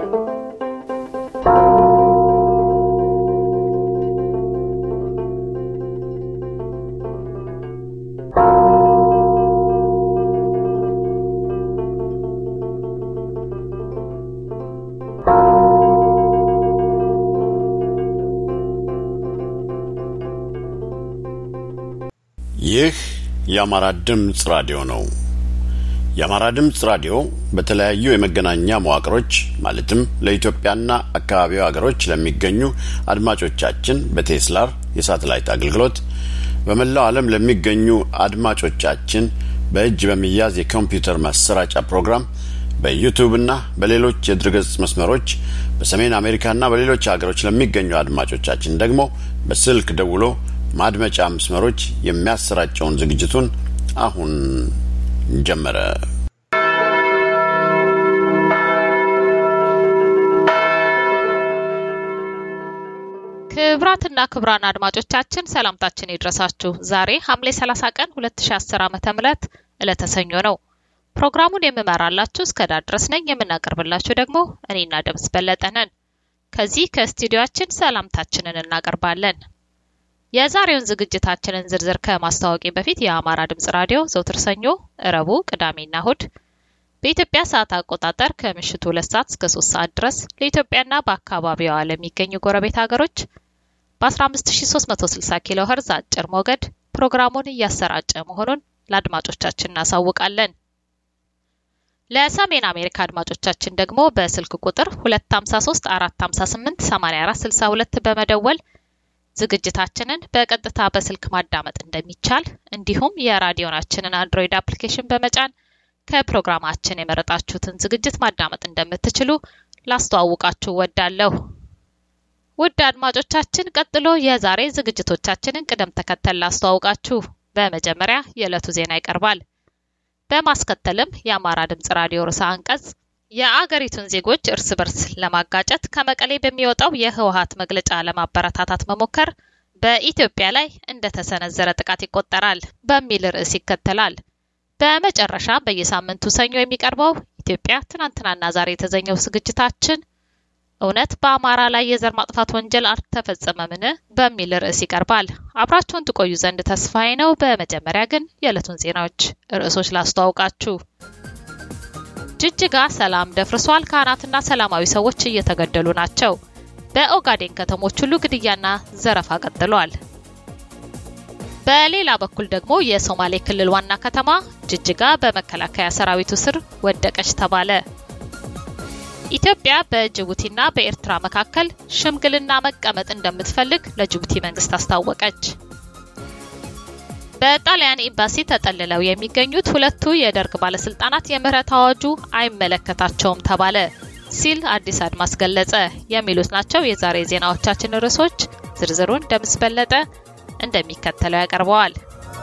ይህ የአማራ ድምፅ ራዲዮ ነው። የአማራ ድምፅ ራዲዮ በተለያዩ የመገናኛ መዋቅሮች ማለትም ለኢትዮጵያና አካባቢው ሀገሮች ለሚገኙ አድማጮቻችን በቴስላር የሳተላይት አገልግሎት በመላው ዓለም ለሚገኙ አድማጮቻችን በእጅ በሚያዝ የኮምፒውተር ማሰራጫ ፕሮግራም በዩቱብና በሌሎች የድረገጽ መስመሮች በሰሜን አሜሪካና በሌሎች ሀገሮች ለሚገኙ አድማጮቻችን ደግሞ በስልክ ደውሎ ማድመጫ መስመሮች የሚያሰራጨውን ዝግጅቱን አሁን ጀመረ። ክብራትና ክብራን አድማጮቻችን ሰላምታችን ይድረሳችሁ። ዛሬ ሐምሌ 30 ቀን 2010 ዓመተ ምህረት ዕለተ ሰኞ ነው። ፕሮግራሙን የምመራላችሁ እስከ ዳር ድረስ ነኝ። የምናቀርብላችሁ ደግሞ እኔና ደምስ በለጠ ነን። ከዚህ ከስቱዲዮአችን ሰላምታችንን እናቀርባለን። የዛሬውን ዝግጅታችንን ዝርዝር ከማስታወቂ በፊት የአማራ ድምጽ ራዲዮ ዘውትር ሰኞ፣ እረቡ፣ ቅዳሜና እሁድ በኢትዮጵያ ሰዓት አቆጣጠር ከምሽቱ ሁለት ሰዓት እስከ ሶስት ሰዓት ድረስ ለኢትዮጵያና በአካባቢዋ ለሚገኙ ጎረቤት ሀገሮች በ15360 ኪሎ ኸርዝ አጭር ሞገድ ፕሮግራሙን እያሰራጨ መሆኑን ለአድማጮቻችን እናሳውቃለን። ለሰሜን አሜሪካ አድማጮቻችን ደግሞ በስልክ ቁጥር 253 458 8462 በመደወል ዝግጅታችንን በቀጥታ በስልክ ማዳመጥ እንደሚቻል እንዲሁም የራዲዮናችንን አንድሮይድ አፕሊኬሽን በመጫን ከፕሮግራማችን የመረጣችሁትን ዝግጅት ማዳመጥ እንደምትችሉ ላስተዋውቃችሁ ወዳለሁ። ውድ አድማጮቻችን፣ ቀጥሎ የዛሬ ዝግጅቶቻችንን ቅደም ተከተል ላስተዋውቃችሁ። በመጀመሪያ የዕለቱ ዜና ይቀርባል። በማስከተልም የአማራ ድምጽ ራዲዮ ርዕሰ አንቀጽ የአገሪቱን ዜጎች እርስ በርስ ለማጋጨት ከመቀሌ በሚወጣው የህወሀት መግለጫ ለማበረታታት መሞከር በኢትዮጵያ ላይ እንደተሰነዘረ ጥቃት ይቆጠራል በሚል ርዕስ ይከተላል። በመጨረሻ በየሳምንቱ ሰኞ የሚቀርበው ኢትዮጵያ ትናንትናና ዛሬ የተዘኘው ዝግጅታችን እውነት በአማራ ላይ የዘር ማጥፋት ወንጀል አልተፈጸመምን በሚል ርዕስ ይቀርባል። አብራችሁን ትቆዩ ዘንድ ተስፋዬ ነው። በመጀመሪያ ግን የዕለቱን ዜናዎች ርዕሶች ላስተዋውቃችሁ። ጅጅጋ ሰላም ደፍርሷል። ካህናትና ሰላማዊ ሰዎች እየተገደሉ ናቸው። በኦጋዴን ከተሞች ሁሉ ግድያና ዘረፋ ቀጥሏል። በሌላ በኩል ደግሞ የሶማሌ ክልል ዋና ከተማ ጅጅጋ በመከላከያ ሰራዊቱ ስር ወደቀች ተባለ። ኢትዮጵያ በጅቡቲና በኤርትራ መካከል ሽምግልና መቀመጥ እንደምትፈልግ ለጅቡቲ መንግስት አስታወቀች። በጣሊያን ኤምባሲ ተጠልለው የሚገኙት ሁለቱ የደርግ ባለስልጣናት የምህረት አዋጁ አይመለከታቸውም ተባለ ሲል አዲስ አድማስ ገለጸ። የሚሉት ናቸው የዛሬ ዜናዎቻችን ርዕሶች። ዝርዝሩን ደምስ በለጠ እንደሚከተለው ያቀርበዋል።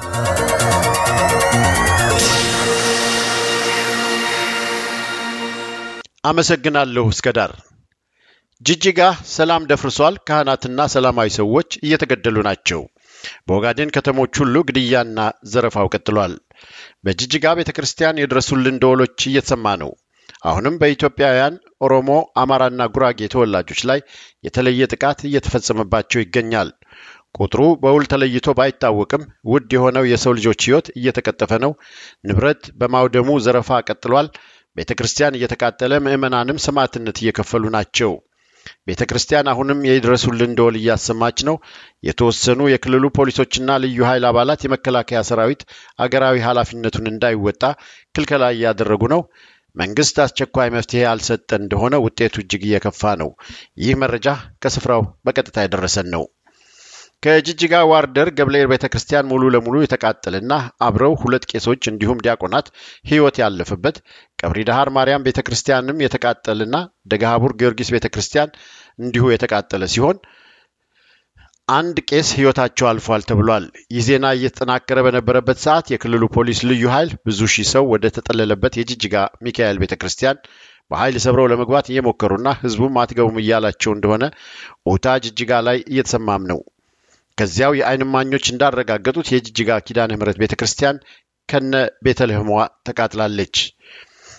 አመሰግናለሁ። እስከ ዳር ጅጅጋ ሰላም ደፍርሷል። ካህናትና ሰላማዊ ሰዎች እየተገደሉ ናቸው። በኦጋዴን ከተሞች ሁሉ ግድያና ዘረፋው ቀጥሏል። በጅጅጋ ቤተ ክርስቲያን የድረሱልን ደወሎች እየተሰማ ነው። አሁንም በኢትዮጵያውያን ኦሮሞ፣ አማራና ጉራጌ ተወላጆች ላይ የተለየ ጥቃት እየተፈጸመባቸው ይገኛል። ቁጥሩ በውል ተለይቶ ባይታወቅም ውድ የሆነው የሰው ልጆች ሕይወት እየተቀጠፈ ነው። ንብረት በማውደሙ ዘረፋ ቀጥሏል። ቤተ ክርስቲያን እየተቃጠለ ምዕመናንም ሰማዕትነት እየከፈሉ ናቸው። ቤተ ክርስቲያን አሁንም የድረሱልን ደወል እያሰማች ነው። የተወሰኑ የክልሉ ፖሊሶችና ልዩ ኃይል አባላት የመከላከያ ሰራዊት አገራዊ ኃላፊነቱን እንዳይወጣ ክልከላ እያደረጉ ነው። መንግስት አስቸኳይ መፍትሄ ያልሰጠ እንደሆነ ውጤቱ እጅግ እየከፋ ነው። ይህ መረጃ ከስፍራው በቀጥታ የደረሰን ነው። ከጅጅጋ ዋርደር ገብርኤል ቤተ ክርስቲያን ሙሉ ለሙሉ የተቃጠለና አብረው ሁለት ቄሶች እንዲሁም ዲያቆናት ሕይወት ያለፈበት ቀብሪ ዳሃር ማርያም ቤተ ክርስቲያንም የተቃጠለና ደገሃቡር ጊዮርጊስ ቤተ ክርስቲያን እንዲሁ የተቃጠለ ሲሆን አንድ ቄስ ሕይወታቸው አልፏል ተብሏል። ይህ ዜና እየተጠናከረ በነበረበት ሰዓት የክልሉ ፖሊስ ልዩ ኃይል ብዙ ሺህ ሰው ወደ ተጠለለበት የጅጅጋ ሚካኤል ቤተ ክርስቲያን በኃይል ሰብረው ለመግባት እየሞከሩና ህዝቡም አትገቡም እያላቸው እንደሆነ ኦታ ጅጅጋ ላይ እየተሰማም ነው። ከዚያው የዓይን እማኞች እንዳረጋገጡት የጅጅጋ ኪዳነ ምሕረት ቤተ ክርስቲያን ከነ ቤተልሔሟ ተቃጥላለች።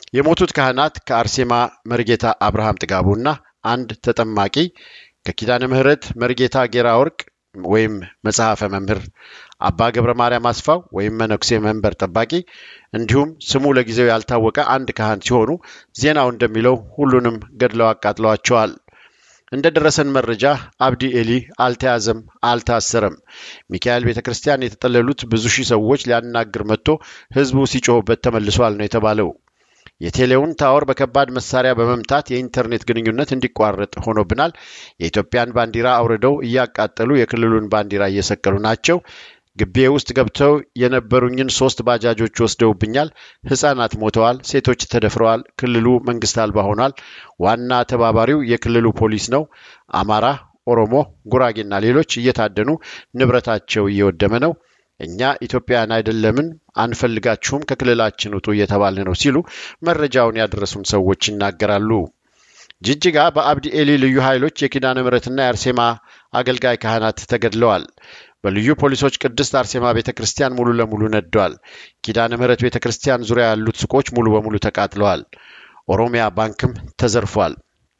የሞቱት ካህናት ከአርሴማ መርጌታ አብርሃም ጥጋቡና አንድ ተጠማቂ ከኪዳነ ምሕረት መርጌታ ጌራ ወርቅ ወይም መጽሐፈ መምህር አባ ገብረ ማርያም አስፋው ወይም መነኩሴ መንበር ጠባቂ እንዲሁም ስሙ ለጊዜው ያልታወቀ አንድ ካህን ሲሆኑ ዜናው እንደሚለው ሁሉንም ገድለው አቃጥለዋቸዋል። እንደ ደረሰን መረጃ አብዲ ኤሊ አልተያዘም፣ አልታሰረም። ሚካኤል ቤተ ክርስቲያን የተጠለሉት ብዙ ሺህ ሰዎች ሊያናግር መጥቶ ህዝቡ ሲጮህበት ተመልሷል ነው የተባለው። የቴሌውን ታወር በከባድ መሳሪያ በመምታት የኢንተርኔት ግንኙነት እንዲቋረጥ ሆኖብናል። የኢትዮጵያን ባንዲራ አውርደው እያቃጠሉ የክልሉን ባንዲራ እየሰቀሉ ናቸው። ግቤ ውስጥ ገብተው የነበሩኝን ሶስት ባጃጆች ወስደውብኛል። ህጻናት ሞተዋል፣ ሴቶች ተደፍረዋል። ክልሉ መንግስት አልባ ሆኗል። ዋና ተባባሪው የክልሉ ፖሊስ ነው። አማራ፣ ኦሮሞ፣ ጉራጌና ሌሎች እየታደኑ ንብረታቸው እየወደመ ነው። እኛ ኢትዮጵያውያን አይደለምን? አንፈልጋችሁም፣ ከክልላችን ውጡ እየተባለ ነው ሲሉ መረጃውን ያደረሱን ሰዎች ይናገራሉ። ጅጅጋ በአብዲ ኤሊ ልዩ ኃይሎች የኪዳነ ምሕረትና የአርሴማ አገልጋይ ካህናት ተገድለዋል። በልዩ ፖሊሶች ቅድስት አርሴማ ቤተ ክርስቲያን ሙሉ ለሙሉ ነደዋል። ኪዳነ ምሕረት ቤተ ክርስቲያን ዙሪያ ያሉት ሱቆች ሙሉ በሙሉ ተቃጥለዋል። ኦሮሚያ ባንክም ተዘርፏል።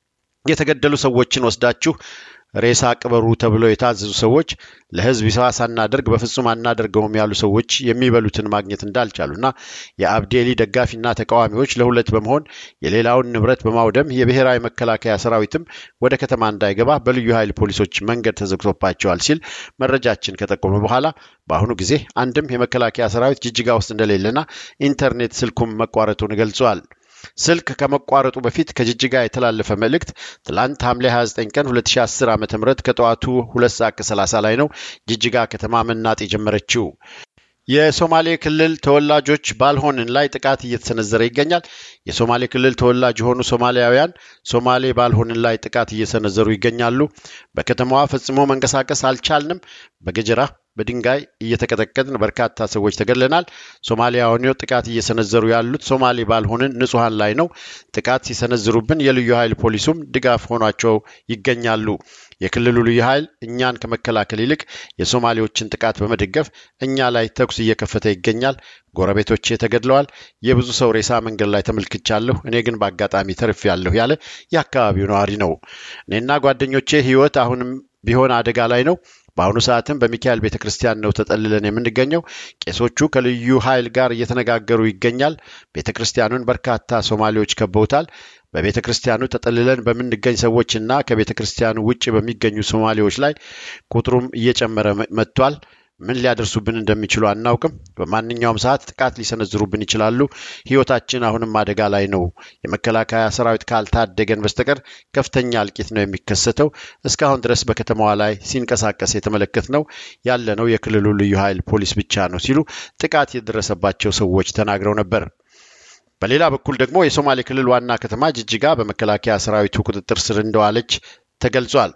የተገደሉ ሰዎችን ወስዳችሁ ሬሳ ቅበሩ ተብለው የታዘዙ ሰዎች ለህዝብ ይፋ ሳናደርግ በፍጹም አናደርገውም ያሉ ሰዎች የሚበሉትን ማግኘት እንዳልቻሉና የአብዴሊ ደጋፊና ተቃዋሚዎች ለሁለት በመሆን የሌላውን ንብረት በማውደም የብሔራዊ መከላከያ ሰራዊትም ወደ ከተማ እንዳይገባ በልዩ ኃይል ፖሊሶች መንገድ ተዘግቶባቸዋል ሲል መረጃችን ከጠቆመ በኋላ በአሁኑ ጊዜ አንድም የመከላከያ ሰራዊት ጅጅጋ ውስጥ እንደሌለና ኢንተርኔት ስልኩም መቋረጡን ገልጿል። ስልክ ከመቋረጡ በፊት ከጅጅጋ የተላለፈ መልእክት ትላንት ሐምሌ 29 ቀን 2010 ዓ ም ከጠዋቱ 2 ሰዓት ከ30 ላይ ነው ጅጅጋ ከተማ መናጥ የጀመረችው። የሶማሌ ክልል ተወላጆች ባልሆንን ላይ ጥቃት እየተሰነዘረ ይገኛል። የሶማሌ ክልል ተወላጅ የሆኑ ሶማሊያውያን ሶማሌ ባልሆንን ላይ ጥቃት እየሰነዘሩ ይገኛሉ። በከተማዋ ፈጽሞ መንቀሳቀስ አልቻልንም። በገጀራ በድንጋይ እየተቀጠቀጥን በርካታ ሰዎች ተገድለናል። ሶማሊያውያኑ ጥቃት እየሰነዘሩ ያሉት ሶማሌ ባልሆንን ንጹሐን ላይ ነው። ጥቃት ሲሰነዝሩብን የልዩ ኃይል ፖሊሱም ድጋፍ ሆኗቸው ይገኛሉ። የክልሉ ልዩ ኃይል እኛን ከመከላከል ይልቅ የሶማሌዎችን ጥቃት በመደገፍ እኛ ላይ ተኩስ እየከፈተ ይገኛል። ጎረቤቶቼ ተገድለዋል። የብዙ ሰው ሬሳ መንገድ ላይ ተመልክቻለሁ። እኔ ግን በአጋጣሚ ተርፌያለሁ ያለ የአካባቢው ነዋሪ ነው። እኔና ጓደኞቼ ሕይወት አሁንም ቢሆን አደጋ ላይ ነው። በአሁኑ ሰዓትም በሚካኤል ቤተ ክርስቲያን ነው ተጠልለን የምንገኘው። ቄሶቹ ከልዩ ኃይል ጋር እየተነጋገሩ ይገኛል። ቤተ ክርስቲያኑን በርካታ ሶማሌዎች ከበውታል። በቤተ ክርስቲያኑ ተጠልለን በምንገኝ ሰዎችና ከቤተ ክርስቲያኑ ውጭ በሚገኙ ሶማሌዎች ላይ ቁጥሩም እየጨመረ መጥቷል። ምን ሊያደርሱብን እንደሚችሉ አናውቅም። በማንኛውም ሰዓት ጥቃት ሊሰነዝሩብን ይችላሉ። ሕይወታችን አሁንም አደጋ ላይ ነው። የመከላከያ ሰራዊት ካልታደገን በስተቀር ከፍተኛ እልቂት ነው የሚከሰተው። እስካሁን ድረስ በከተማዋ ላይ ሲንቀሳቀስ የተመለከትነው ያለነው የክልሉ ልዩ ኃይል ፖሊስ ብቻ ነው ሲሉ ጥቃት የደረሰባቸው ሰዎች ተናግረው ነበር። በሌላ በኩል ደግሞ የሶማሌ ክልል ዋና ከተማ ጅጅጋ በመከላከያ ሰራዊቱ ቁጥጥር ስር እንደዋለች ተገልጿል።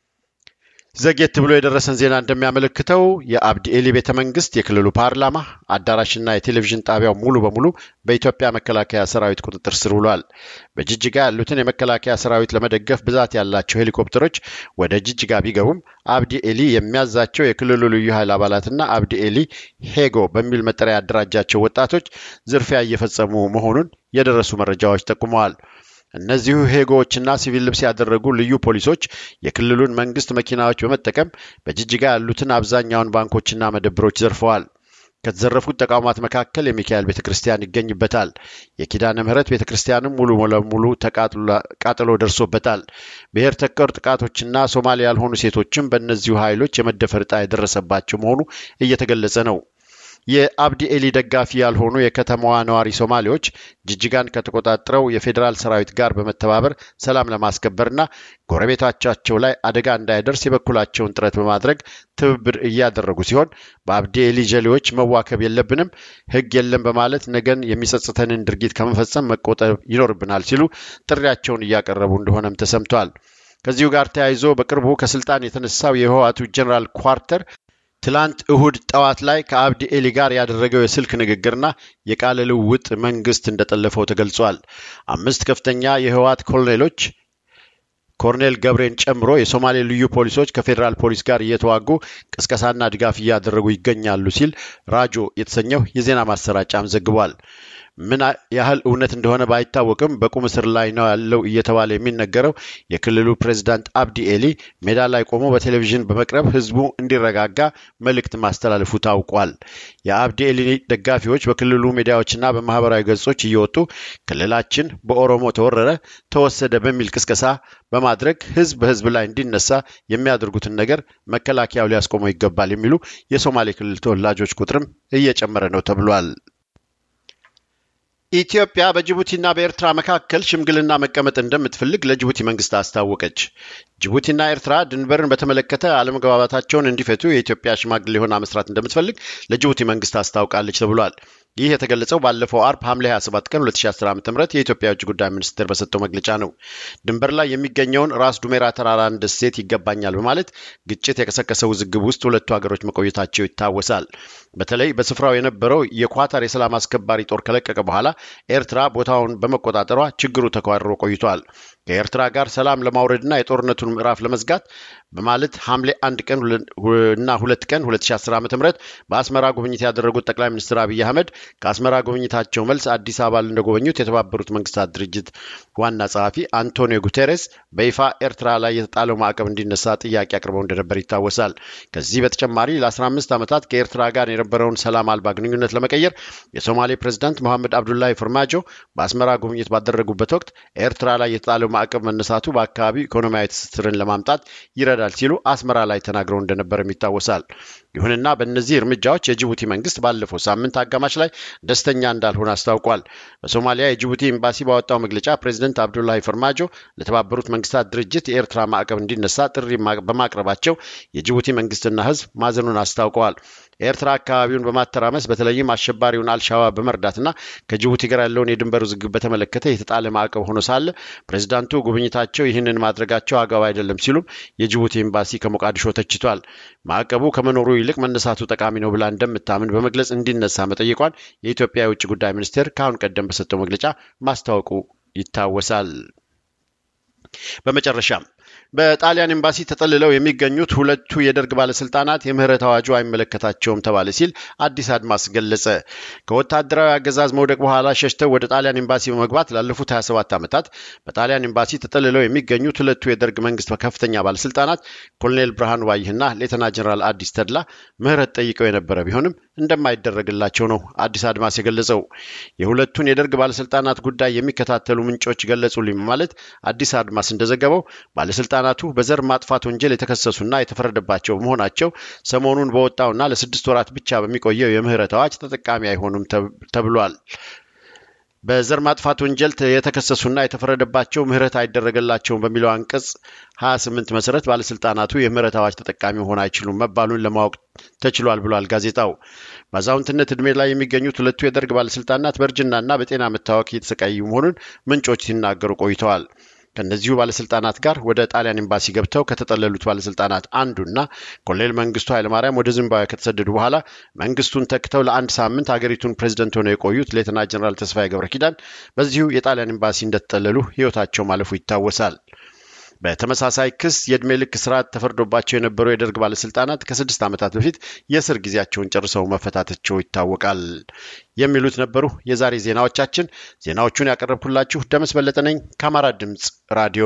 ዘጌት ብሎ የደረሰን ዜና እንደሚያመለክተው የአብዲ ኤሊ ቤተ መንግስት፣ የክልሉ ፓርላማ አዳራሽና የቴሌቪዥን ጣቢያው ሙሉ በሙሉ በኢትዮጵያ መከላከያ ሰራዊት ቁጥጥር ስር ውሏል። በጅጅጋ ያሉትን የመከላከያ ሰራዊት ለመደገፍ ብዛት ያላቸው ሄሊኮፕተሮች ወደ ጅጅጋ ቢገቡም አብዲ ኤሊ የሚያዛቸው የክልሉ ልዩ ኃይል አባላትና አብዲ ኤሊ ሄጎ በሚል መጠሪያ ያደራጃቸው ወጣቶች ዝርፊያ እየፈጸሙ መሆኑን የደረሱ መረጃዎች ጠቁመዋል። እነዚሁ ሄጎዎችና ሲቪል ልብስ ያደረጉ ልዩ ፖሊሶች የክልሉን መንግስት መኪናዎች በመጠቀም በጅጅጋ ያሉትን አብዛኛውን ባንኮችና መደብሮች ዘርፈዋል። ከተዘረፉት ተቋማት መካከል የሚካኤል ቤተ ክርስቲያን ይገኝበታል። የኪዳነ ምሕረት ቤተ ክርስቲያንም ሙሉ ለሙሉ ቃጠሎ ደርሶበታል። ብሔር ተኮር ጥቃቶችና ሶማሌ ያልሆኑ ሴቶችም በእነዚሁ ኃይሎች የመደፈር ዕጣ የደረሰባቸው መሆኑ እየተገለጸ ነው። የአብዲ ኤሊ ደጋፊ ያልሆኑ የከተማዋ ነዋሪ ሶማሌዎች ጅጅጋን ከተቆጣጠረው የፌዴራል ሰራዊት ጋር በመተባበር ሰላም ለማስከበርና ጎረቤቶቻቸው ላይ አደጋ እንዳይደርስ የበኩላቸውን ጥረት በማድረግ ትብብር እያደረጉ ሲሆን በአብዲ ኤሊ ጀሌዎች መዋከብ የለብንም፣ ሕግ የለም በማለት ነገን የሚጸጽተንን ድርጊት ከመፈጸም መቆጠብ ይኖርብናል ሲሉ ጥሪያቸውን እያቀረቡ እንደሆነም ተሰምቷል። ከዚሁ ጋር ተያይዞ በቅርቡ ከስልጣን የተነሳው የህወሓቱ ጀኔራል ኳርተር ትላንት እሁድ ጠዋት ላይ ከአብዲ ኤሊ ጋር ያደረገው የስልክ ንግግርና የቃለ ልውውጥ መንግስት እንደጠለፈው ተገልጿል። አምስት ከፍተኛ የህወሓት ኮሎኔሎች ኮርኔል ገብሬን ጨምሮ የሶማሌ ልዩ ፖሊሶች ከፌዴራል ፖሊስ ጋር እየተዋጉ ቅስቀሳና ድጋፍ እያደረጉ ይገኛሉ ሲል ራጆ የተሰኘው የዜና ማሰራጫም ዘግቧል። ምን ያህል እውነት እንደሆነ ባይታወቅም በቁም እስር ላይ ነው ያለው እየተባለ የሚነገረው የክልሉ ፕሬዚዳንት አብዲ ኤሊ ሜዳ ላይ ቆሞ በቴሌቪዥን በመቅረብ ህዝቡ እንዲረጋጋ መልእክት ማስተላለፉ ታውቋል። የአብዲ ኤሊ ደጋፊዎች በክልሉ ሚዲያዎችና በማህበራዊ ገጾች እየወጡ ክልላችን በኦሮሞ ተወረረ፣ ተወሰደ በሚል ቅስቀሳ በማድረግ ህዝብ በህዝብ ላይ እንዲነሳ የሚያደርጉትን ነገር መከላከያው ሊያስቆመው ይገባል የሚሉ የሶማሌ ክልል ተወላጆች ቁጥርም እየጨመረ ነው ተብሏል። ኢትዮጵያ በጅቡቲና በኤርትራ መካከል ሽምግልና መቀመጥ እንደምትፈልግ ለጅቡቲ መንግስት አስታወቀች። ጅቡቲና ኤርትራ ድንበርን በተመለከተ አለመግባባታቸውን እንዲፈቱ የኢትዮጵያ ሽማግሌ ሆና መስራት እንደምትፈልግ ለጅቡቲ መንግስት አስታውቃለች ተብሏል። ይህ የተገለጸው ባለፈው አርብ ሐምሌ 27 ቀን 2010 ዓ ም የኢትዮጵያ የውጭ ጉዳይ ሚኒስቴር በሰጠው መግለጫ ነው። ድንበር ላይ የሚገኘውን ራስ ዱሜራ ተራራን ደሴት ይገባኛል በማለት ግጭት የቀሰቀሰ ውዝግብ ውስጥ ሁለቱ ሀገሮች መቆየታቸው ይታወሳል። በተለይ በስፍራው የነበረው የኳታር የሰላም አስከባሪ ጦር ከለቀቀ በኋላ ኤርትራ ቦታውን በመቆጣጠሯ ችግሩ ተኳርሮ ቆይቷል። ከኤርትራ ጋር ሰላም ለማውረድና የጦርነቱን ምዕራፍ ለመዝጋት በማለት ሐምሌ አንድ ቀን እና ሁለት ቀን 2010 ዓ ም በአስመራ ጉብኝት ያደረጉት ጠቅላይ ሚኒስትር አብይ አህመድ ከአስመራ ጉብኝታቸው መልስ አዲስ አበባ እንደጎበኙት የተባበሩት መንግስታት ድርጅት ዋና ጸሐፊ አንቶኒዮ ጉቴሬስ በይፋ ኤርትራ ላይ የተጣለው ማዕቀብ እንዲነሳ ጥያቄ አቅርበው እንደነበር ይታወሳል። ከዚህ በተጨማሪ ለ15 ዓመታት ከኤርትራ ጋር የነበረውን ሰላም አልባ ግንኙነት ለመቀየር የሶማሌ ፕሬዚዳንት መሐመድ አብዱላሂ ፈርማጆ በአስመራ ጉብኝት ባደረጉበት ወቅት ኤርትራ ላይ የተጣለው ማዕቀብ መነሳቱ በአካባቢው ኢኮኖሚያዊ ትስስርን ለማምጣት ይረዳል ሲሉ አስመራ ላይ ተናግረው እንደነበርም ይታወሳል። ይሁንና በእነዚህ እርምጃዎች የጅቡቲ መንግስት ባለፈው ሳምንት አጋማሽ ላይ ደስተኛ እንዳልሆነ አስታውቋል። በሶማሊያ የጅቡቲ ኤምባሲ ባወጣው መግለጫ ፕሬዚደንት አብዱላሂ ፈርማጆ ለተባበሩት መንግስታት ድርጅት የኤርትራ ማዕቀብ እንዲነሳ ጥሪ በማቅረባቸው የጅቡቲ መንግስትና ህዝብ ማዘኑን አስታውቀዋል። ኤርትራ አካባቢውን በማተራመስ በተለይም አሸባሪውን አልሻባብ በመርዳትና ከጅቡቲ ጋር ያለውን የድንበር ውዝግብ በተመለከተ የተጣለ ማዕቀብ ሆኖ ሳለ ፕሬዚዳንቱ ጉብኝታቸው ይህንን ማድረጋቸው አግባብ አይደለም ሲሉም የጅቡቲ ኤምባሲ ከሞቃዲሾ ተችቷል። ማዕቀቡ ከመኖሩ ይልቅ መነሳቱ ጠቃሚ ነው ብላ እንደምታምን በመግለጽ እንዲነሳ መጠየቋን የኢትዮጵያ የውጭ ጉዳይ ሚኒስቴር ከአሁን ቀደም በሰጠው መግለጫ ማስታወቁ ይታወሳል። በመጨረሻም በጣሊያን ኤምባሲ ተጠልለው የሚገኙት ሁለቱ የደርግ ባለስልጣናት የምህረት አዋጁ አይመለከታቸውም ተባለ ሲል አዲስ አድማስ ገለጸ። ከወታደራዊ አገዛዝ መውደቅ በኋላ ሸሽተው ወደ ጣሊያን ኤምባሲ በመግባት ላለፉት 27 ዓመታት በጣሊያን ኤምባሲ ተጠልለው የሚገኙት ሁለቱ የደርግ መንግስት ከፍተኛ ባለስልጣናት ኮሎኔል ብርሃኑ ባይህና ሌተና ጀኔራል አዲስ ተድላ ምህረት ጠይቀው የነበረ ቢሆንም እንደማይደረግላቸው ነው አዲስ አድማስ የገለጸው። የሁለቱን የደርግ ባለስልጣናት ጉዳይ የሚከታተሉ ምንጮች ገለጹልኝ በማለት አዲስ አድማስ እንደዘገበው ባለስልጣናቱ በዘር ማጥፋት ወንጀል የተከሰሱና የተፈረደባቸው በመሆናቸው ሰሞኑን በወጣውና ለስድስት ወራት ብቻ በሚቆየው የምህረት አዋጅ ተጠቃሚ አይሆኑም ተብሏል። በዘር ማጥፋት ወንጀል የተከሰሱና የተፈረደባቸው ምህረት አይደረገላቸውም በሚለው አንቀጽ 28 መሰረት ባለስልጣናቱ የምህረት አዋጅ ተጠቃሚ መሆን አይችሉም መባሉን ለማወቅ ተችሏል ብሏል ጋዜጣው። በአዛውንትነት ዕድሜ ላይ የሚገኙት ሁለቱ የደርግ ባለስልጣናት በእርጅናና በጤና መታወክ እየተሰቃዩ መሆኑን ምንጮች ሲናገሩ ቆይተዋል። ከእነዚሁ ባለስልጣናት ጋር ወደ ጣሊያን ኤምባሲ ገብተው ከተጠለሉት ባለስልጣናት አንዱና ኮሎኔል መንግስቱ ኃይለማርያም ወደ ዚምባብዌ ከተሰደዱ በኋላ መንግስቱን ተክተው ለአንድ ሳምንት ሀገሪቱን ፕሬዚደንት ሆነው የቆዩት ሌተና ጀኔራል ተስፋዬ ገብረ ኪዳን በዚሁ የጣሊያን ኤምባሲ እንደተጠለሉ ህይወታቸው ማለፉ ይታወሳል። በተመሳሳይ ክስ የዕድሜ ልክ ስርዓት ተፈርዶባቸው የነበሩ የደርግ ባለስልጣናት ከስድስት ዓመታት በፊት የእስር ጊዜያቸውን ጨርሰው መፈታታቸው ይታወቃል። የሚሉት ነበሩ የዛሬ ዜናዎቻችን። ዜናዎቹን ያቀረብኩላችሁ ደመስ በለጠ ነኝ ከአማራ ድምፅ ራዲዮ።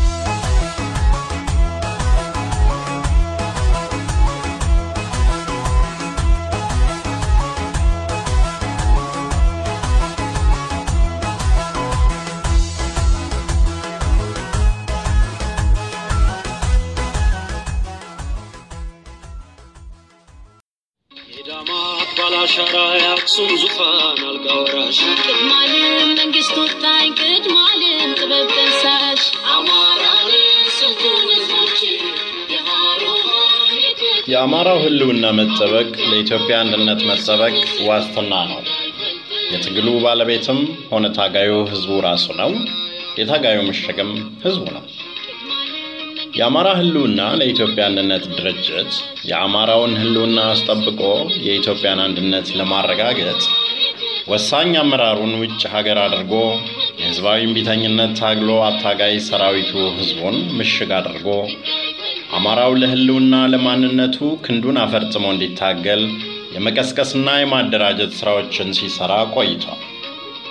ባላሻራ የአክሱም ዙፋን አልጋ ወራሽ ቅድማልም መንግስት ወጣኝ ቅድማልም ጥበብ ጠንሳሽ አማራን ስልጡን ህዝቦች የሃሮሃን የአማራው ህልውና መጠበቅ ለኢትዮጵያ አንድነት መጠበቅ ዋስትና ነው። የትግሉ ባለቤትም ሆነ ታጋዩ ህዝቡ ራሱ ነው። የታጋዩ ምሽግም ህዝቡ ነው። የአማራ ህልውና ለኢትዮጵያ አንድነት ድርጅት የአማራውን ህልውና አስጠብቆ የኢትዮጵያን አንድነት ለማረጋገጥ ወሳኝ አመራሩን ውጭ ሀገር አድርጎ የህዝባዊ እምቢተኝነት ታግሎ አታጋይ ሰራዊቱ ህዝቡን ምሽግ አድርጎ አማራው ለህልውና ለማንነቱ ክንዱን አፈርጥሞ እንዲታገል የመቀስቀስና የማደራጀት ስራዎችን ሲሰራ ቆይቷል።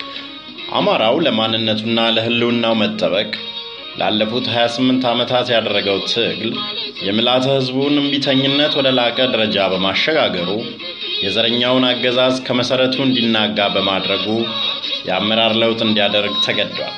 አማራው ለማንነቱና ለሕልውናው መጠበቅ ላለፉት 28 ዓመታት ያደረገው ትግል የምልዓተ ሕዝቡን እምቢተኝነት ወደ ላቀ ደረጃ በማሸጋገሩ የዘረኛውን አገዛዝ ከመሠረቱ እንዲናጋ በማድረጉ የአመራር ለውጥ እንዲያደርግ ተገዷል።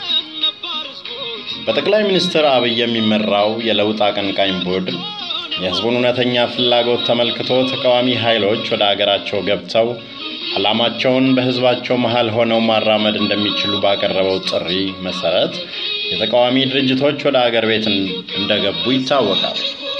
በጠቅላይ ሚኒስትር አብይ የሚመራው የለውጥ አቀንቃኝ ቡድን የሕዝቡን እውነተኛ ፍላጎት ተመልክቶ ተቃዋሚ ኃይሎች ወደ አገራቸው ገብተው ዓላማቸውን በሕዝባቸው መሃል ሆነው ማራመድ እንደሚችሉ ባቀረበው ጥሪ መሰረት የተቃዋሚ ድርጅቶች ወደ አገር ቤት እንደገቡ ይታወቃል።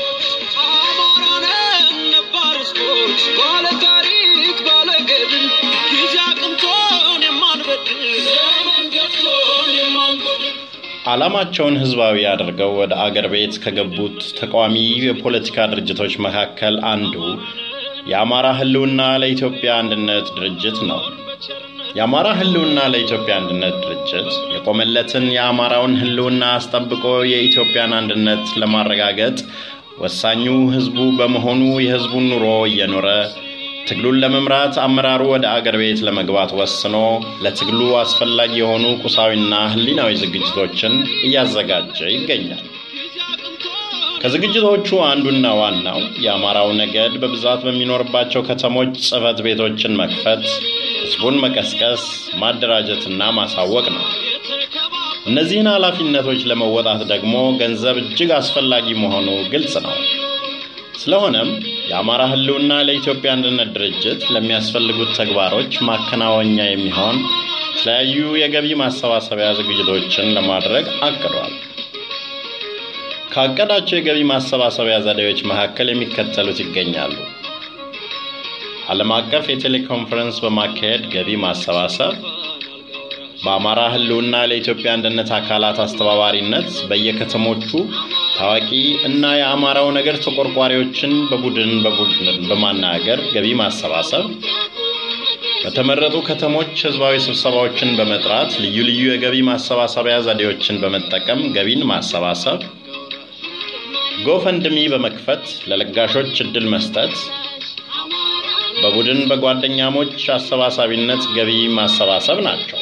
ዓላማቸውን ህዝባዊ አድርገው ወደ አገር ቤት ከገቡት ተቃዋሚ የፖለቲካ ድርጅቶች መካከል አንዱ የአማራ ህልውና ለኢትዮጵያ አንድነት ድርጅት ነው። የአማራ ህልውና ለኢትዮጵያ አንድነት ድርጅት የቆመለትን የአማራውን ህልውና አስጠብቆ የኢትዮጵያን አንድነት ለማረጋገጥ ወሳኙ ህዝቡ በመሆኑ የህዝቡን ኑሮ እየኖረ ትግሉን ለመምራት አመራሩ ወደ አገር ቤት ለመግባት ወስኖ ለትግሉ አስፈላጊ የሆኑ ቁሳዊና ህሊናዊ ዝግጅቶችን እያዘጋጀ ይገኛል። ከዝግጅቶቹ አንዱና ዋናው የአማራው ነገድ በብዛት በሚኖርባቸው ከተሞች ጽህፈት ቤቶችን መክፈት፣ ህዝቡን መቀስቀስ፣ ማደራጀትና ማሳወቅ ነው። እነዚህን ኃላፊነቶች ለመወጣት ደግሞ ገንዘብ እጅግ አስፈላጊ መሆኑ ግልጽ ነው። ስለሆነም የአማራ ህልውና ለኢትዮጵያ አንድነት ድርጅት ለሚያስፈልጉት ተግባሮች ማከናወኛ የሚሆን የተለያዩ የገቢ ማሰባሰቢያ ዝግጅቶችን ለማድረግ አቅዷል። ካቀዳቸው የገቢ ማሰባሰቢያ ዘዴዎች መካከል የሚከተሉት ይገኛሉ። ዓለም አቀፍ የቴሌኮንፈረንስ በማካሄድ ገቢ ማሰባሰብ፣ በአማራ ህልውና ለኢትዮጵያ አንድነት አካላት አስተባባሪነት በየከተሞቹ ታዋቂ እና የአማራው ነገር ተቆርቋሪዎችን በቡድን በቡድን በማናገር ገቢ ማሰባሰብ፣ በተመረጡ ከተሞች ህዝባዊ ስብሰባዎችን በመጥራት ልዩ ልዩ የገቢ ማሰባሰቢያ ዘዴዎችን በመጠቀም ገቢን ማሰባሰብ፣ ጎፈንድሚ በመክፈት ለለጋሾች እድል መስጠት፣ በቡድን በጓደኛሞች አሰባሳቢነት ገቢ ማሰባሰብ ናቸው።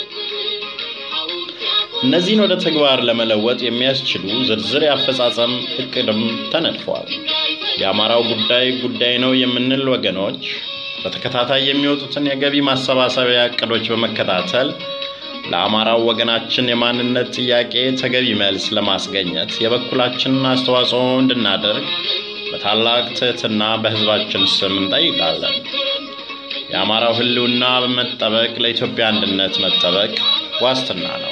እነዚህን ወደ ተግባር ለመለወጥ የሚያስችሉ ዝርዝር የአፈጻጸም እቅድም ተነድፏል። የአማራው ጉዳይ ጉዳይ ነው የምንል ወገኖች በተከታታይ የሚወጡትን የገቢ ማሰባሰቢያ እቅዶች በመከታተል ለአማራው ወገናችን የማንነት ጥያቄ ተገቢ መልስ ለማስገኘት የበኩላችንን አስተዋጽኦ እንድናደርግ በታላቅ ትህትና በህዝባችን ስም እንጠይቃለን። የአማራው ህልውና በመጠበቅ ለኢትዮጵያ አንድነት መጠበቅ ዋስትና ነው።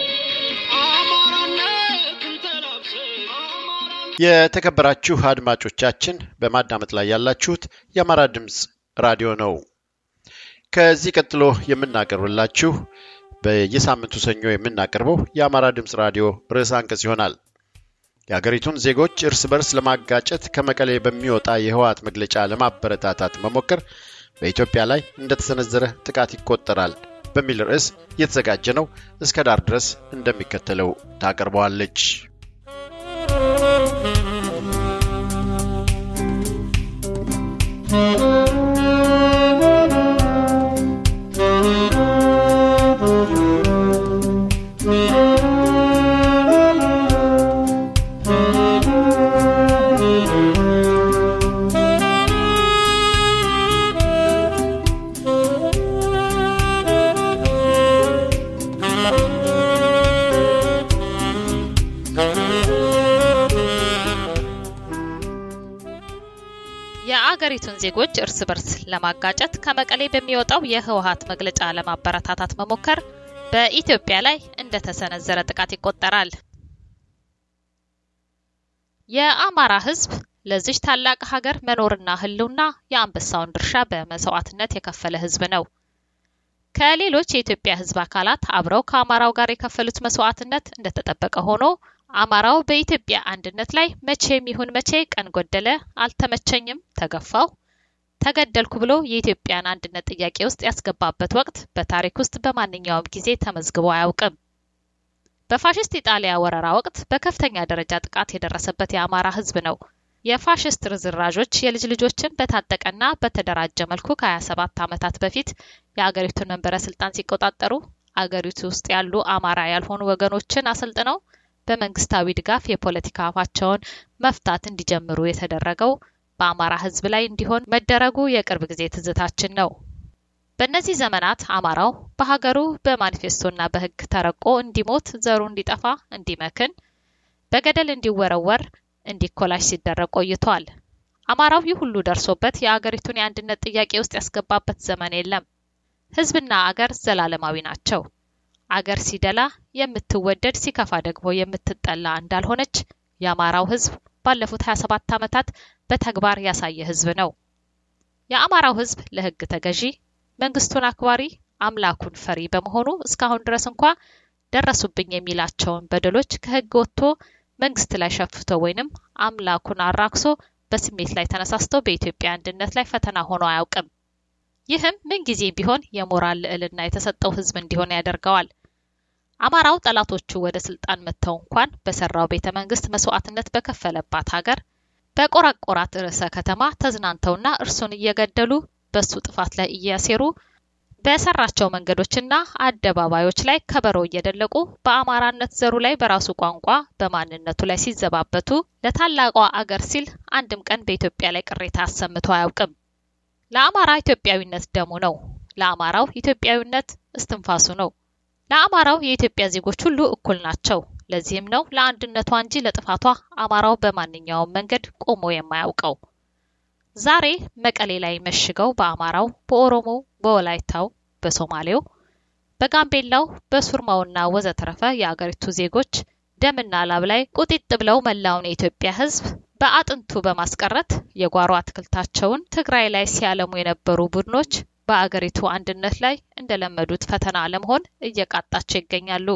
የተከበራችሁ አድማጮቻችን በማዳመጥ ላይ ያላችሁት የአማራ ድምፅ ራዲዮ ነው። ከዚህ ቀጥሎ የምናቀርብላችሁ በየሳምንቱ ሰኞ የምናቀርበው የአማራ ድምፅ ራዲዮ ርዕሰ አንቀጽ ይሆናል። የአገሪቱን ዜጎች እርስ በርስ ለማጋጨት ከመቀሌ በሚወጣ የህወሓት መግለጫ ለማበረታታት መሞከር በኢትዮጵያ ላይ እንደተሰነዘረ ጥቃት ይቆጠራል በሚል ርዕስ የተዘጋጀ ነው። እስከ ዳር ድረስ እንደሚከተለው ታቀርበዋለች። የአገሪቱን ዜጎች እርስ በርስ ለማጋጨት ከመቀሌ በሚወጣው የህወሓት መግለጫ ለማበረታታት መሞከር በኢትዮጵያ ላይ እንደተሰነዘረ ጥቃት ይቆጠራል። የአማራ ህዝብ ለዚች ታላቅ ሀገር መኖርና ህልውና የአንበሳውን ድርሻ በመስዋዕትነት የከፈለ ህዝብ ነው። ከሌሎች የኢትዮጵያ ህዝብ አካላት አብረው ከአማራው ጋር የከፈሉት መስዋዕትነት እንደተጠበቀ ሆኖ አማራው በኢትዮጵያ አንድነት ላይ መቼም ይሁን መቼ ቀን ጎደለ፣ አልተመቸኝም፣ ተገፋው፣ ተገደልኩ ብሎ የኢትዮጵያን አንድነት ጥያቄ ውስጥ ያስገባበት ወቅት በታሪክ ውስጥ በማንኛውም ጊዜ ተመዝግቦ አያውቅም። በፋሽስት ኢጣሊያ ወረራ ወቅት በከፍተኛ ደረጃ ጥቃት የደረሰበት የአማራ ህዝብ ነው። የፋሽስት ርዝራዦች የልጅ ልጆችን በታጠቀና በተደራጀ መልኩ ከ27 ዓመታት በፊት የአገሪቱን መንበረ ስልጣን ሲቆጣጠሩ አገሪቱ ውስጥ ያሉ አማራ ያልሆኑ ወገኖችን አሰልጥነው በመንግስታዊ ድጋፍ የፖለቲካ አፋቸውን መፍታት እንዲጀምሩ የተደረገው በአማራ ህዝብ ላይ እንዲሆን መደረጉ የቅርብ ጊዜ ትዝታችን ነው። በእነዚህ ዘመናት አማራው በሀገሩ በማኒፌስቶና በህግ ተረቆ እንዲሞት፣ ዘሩ እንዲጠፋ፣ እንዲመክን፣ በገደል እንዲወረወር፣ እንዲኮላሽ ሲደረግ ቆይቷል። አማራው ይህ ሁሉ ደርሶበት የአገሪቱን የአንድነት ጥያቄ ውስጥ ያስገባበት ዘመን የለም። ህዝብና አገር ዘላለማዊ ናቸው። አገር ሲደላ የምትወደድ ሲከፋ ደግሞ የምትጠላ እንዳልሆነች የአማራው ህዝብ ባለፉት 27 ዓመታት በተግባር ያሳየ ህዝብ ነው። የአማራው ህዝብ ለህግ ተገዢ፣ መንግስቱን አክባሪ፣ አምላኩን ፈሪ በመሆኑ እስካሁን ድረስ እንኳ ደረሱብኝ የሚላቸውን በደሎች ከህግ ወጥቶ መንግስት ላይ ሸፍቶ ወይንም አምላኩን አራክሶ በስሜት ላይ ተነሳስቶ በኢትዮጵያ አንድነት ላይ ፈተና ሆኖ አያውቅም። ይህም ምንጊዜም ቢሆን የሞራል ልዕልና የተሰጠው ህዝብ እንዲሆን ያደርገዋል። አማራው ጠላቶቹ ወደ ስልጣን መጥተው እንኳን በሰራው ቤተ መንግስት መስዋዕትነት በከፈለባት ሀገር በቆራቆራት ርዕሰ ከተማ ተዝናንተውና እርሱን እየገደሉ በሱ ጥፋት ላይ እያሴሩ በሰራቸው መንገዶችና አደባባዮች ላይ ከበሮ እየደለቁ በአማራነት ዘሩ ላይ በራሱ ቋንቋ በማንነቱ ላይ ሲዘባበቱ ለታላቋ አገር ሲል አንድም ቀን በኢትዮጵያ ላይ ቅሬታ አሰምቶ አያውቅም። ለአማራ ኢትዮጵያዊነት ደሙ ነው። ለአማራው ኢትዮጵያዊነት እስትንፋሱ ነው። ለአማራው የኢትዮጵያ ዜጎች ሁሉ እኩል ናቸው። ለዚህም ነው ለአንድነቷ እንጂ ለጥፋቷ አማራው በማንኛውም መንገድ ቆሞ የማያውቀው። ዛሬ መቀሌ ላይ መሽገው በአማራው፣ በኦሮሞው፣ በወላይታው፣ በሶማሌው፣ በጋምቤላው፣ በሱርማውና ወዘተረፈ የአገሪቱ ዜጎች ደምና ላብ ላይ ቁጢጥ ብለው መላውን የኢትዮጵያ ሕዝብ በአጥንቱ በማስቀረት የጓሮ አትክልታቸውን ትግራይ ላይ ሲያለሙ የነበሩ ቡድኖች በአገሪቱ አንድነት ላይ እንደለመዱት ፈተና ለመሆን እየቃጣቸው ይገኛሉ።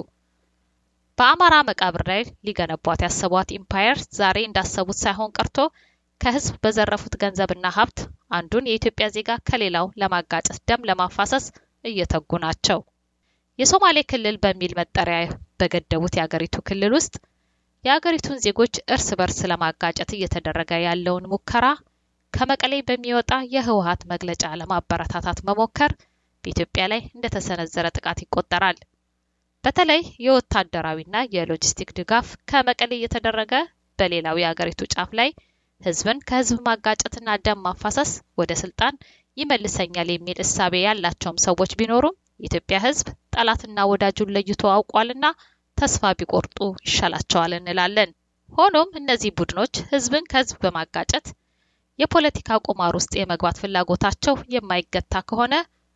በአማራ መቃብር ላይ ሊገነቧት ያሰቧት ኢምፓየር ዛሬ እንዳሰቡት ሳይሆን ቀርቶ ከህዝብ በዘረፉት ገንዘብና ሀብት አንዱን የኢትዮጵያ ዜጋ ከሌላው ለማጋጨት ደም ለማፋሰስ እየተጉ ናቸው። የሶማሌ ክልል በሚል መጠሪያ በገደቡት የአገሪቱ ክልል ውስጥ የአገሪቱን ዜጎች እርስ በርስ ለማጋጨት እየተደረገ ያለውን ሙከራ ከመቀሌ በሚወጣ የህወሀት መግለጫ ለማበረታታት መሞከር በኢትዮጵያ ላይ እንደተሰነዘረ ጥቃት ይቆጠራል። በተለይ የወታደራዊና የሎጂስቲክ ድጋፍ ከመቀሌ እየተደረገ በሌላው የአገሪቱ ጫፍ ላይ ህዝብን ከህዝብ ማጋጨትና ደም ማፋሰስ ወደ ስልጣን ይመልሰኛል የሚል እሳቤ ያላቸውም ሰዎች ቢኖሩም የኢትዮጵያ ህዝብ ጠላትና ወዳጁን ለይቶ አውቋልና ተስፋ ቢቆርጡ ይሻላቸዋል እንላለን። ሆኖም እነዚህ ቡድኖች ህዝብን ከህዝብ በማጋጨት የፖለቲካ ቁማር ውስጥ የመግባት ፍላጎታቸው የማይገታ ከሆነ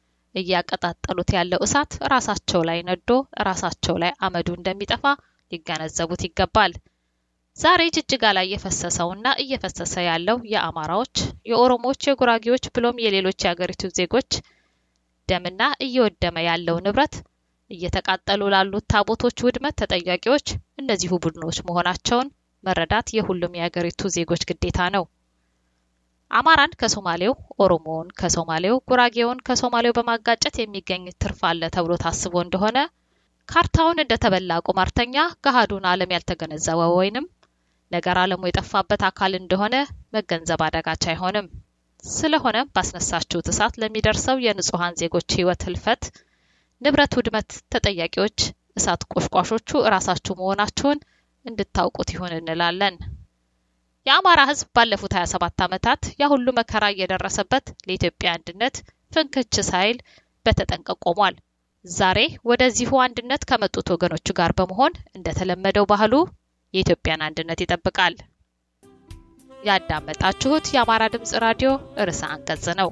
እያቀጣጠሉት ያለው እሳት ራሳቸው ላይ ነዶ ራሳቸው ላይ አመዱ እንደሚጠፋ ሊገነዘቡት ይገባል። ዛሬ ጅጅጋ ላይ የፈሰሰውና እየፈሰሰ ያለው የአማራዎች፣ የኦሮሞዎች፣ የጉራጌዎች ብሎም የሌሎች የአገሪቱ ዜጎች ደምና እየወደመ ያለው ንብረት እየተቃጠሉ ላሉት ታቦቶች ውድመት ተጠያቂዎች እነዚሁ ቡድኖች መሆናቸውን መረዳት የሁሉም የአገሪቱ ዜጎች ግዴታ ነው። አማራን ከሶማሌው፣ ኦሮሞውን ከሶማሌው፣ ጉራጌውን ከሶማሌው በማጋጨት የሚገኝ ትርፍ አለ ተብሎ ታስቦ እንደሆነ ካርታውን እንደተበላ ቁማርተኛ ገሃዱን ዓለም ያልተገነዘበ ወይንም ነገር ዓለሙ የጠፋበት አካል እንደሆነ መገንዘብ አዳጋች አይሆንም። ስለሆነም ባስነሳችሁት እሳት ለሚደርሰው የንጹሐን ዜጎች ህይወት ህልፈት፣ ንብረት ውድመት ተጠያቂዎች እሳት ቆሽቋሾቹ እራሳችሁ መሆናችሁን እንድታውቁት ይሁን እንላለን። የአማራ ህዝብ ባለፉት 27 ዓመታት ያ ሁሉ መከራ እየደረሰበት ለኢትዮጵያ አንድነት ፍንክች ሳይል በተጠንቀቅ ቆሟል። ዛሬ ወደዚሁ አንድነት ከመጡት ወገኖቹ ጋር በመሆን እንደተለመደው ባህሉ የኢትዮጵያን አንድነት ይጠብቃል። ያዳመጣችሁት የአማራ ድምጽ ራዲዮ ርዕሰ አንቀጽ ነው።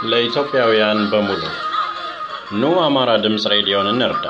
ለኢትዮጵያውያን በሙሉ ኑ አማራ ድምፅ ሬዲዮን እንርዳ፣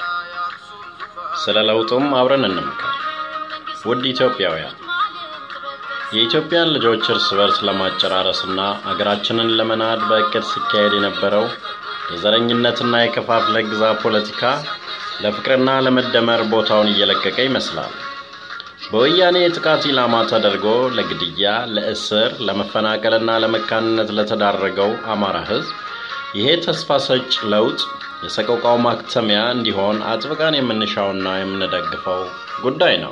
ስለ ለውጡም አብረን እንምከር። ውድ ኢትዮጵያውያን የኢትዮጵያን ልጆች እርስ በርስ ለማጨራረስና አገራችንን ለመናድ በእቅድ ሲካሄድ የነበረው የዘረኝነትና የከፋፍለ ግዛ ፖለቲካ ለፍቅርና ለመደመር ቦታውን እየለቀቀ ይመስላል። በወያኔ የጥቃት ኢላማ ተደርጎ ለግድያ፣ ለእስር፣ ለመፈናቀልና ለመካንነት ለተዳረገው አማራ ሕዝብ ይሄ ተስፋ ሰጭ ለውጥ የሰቆቃው ማክተሚያ እንዲሆን አጥብቀን የምንሻውና የምንደግፈው ጉዳይ ነው።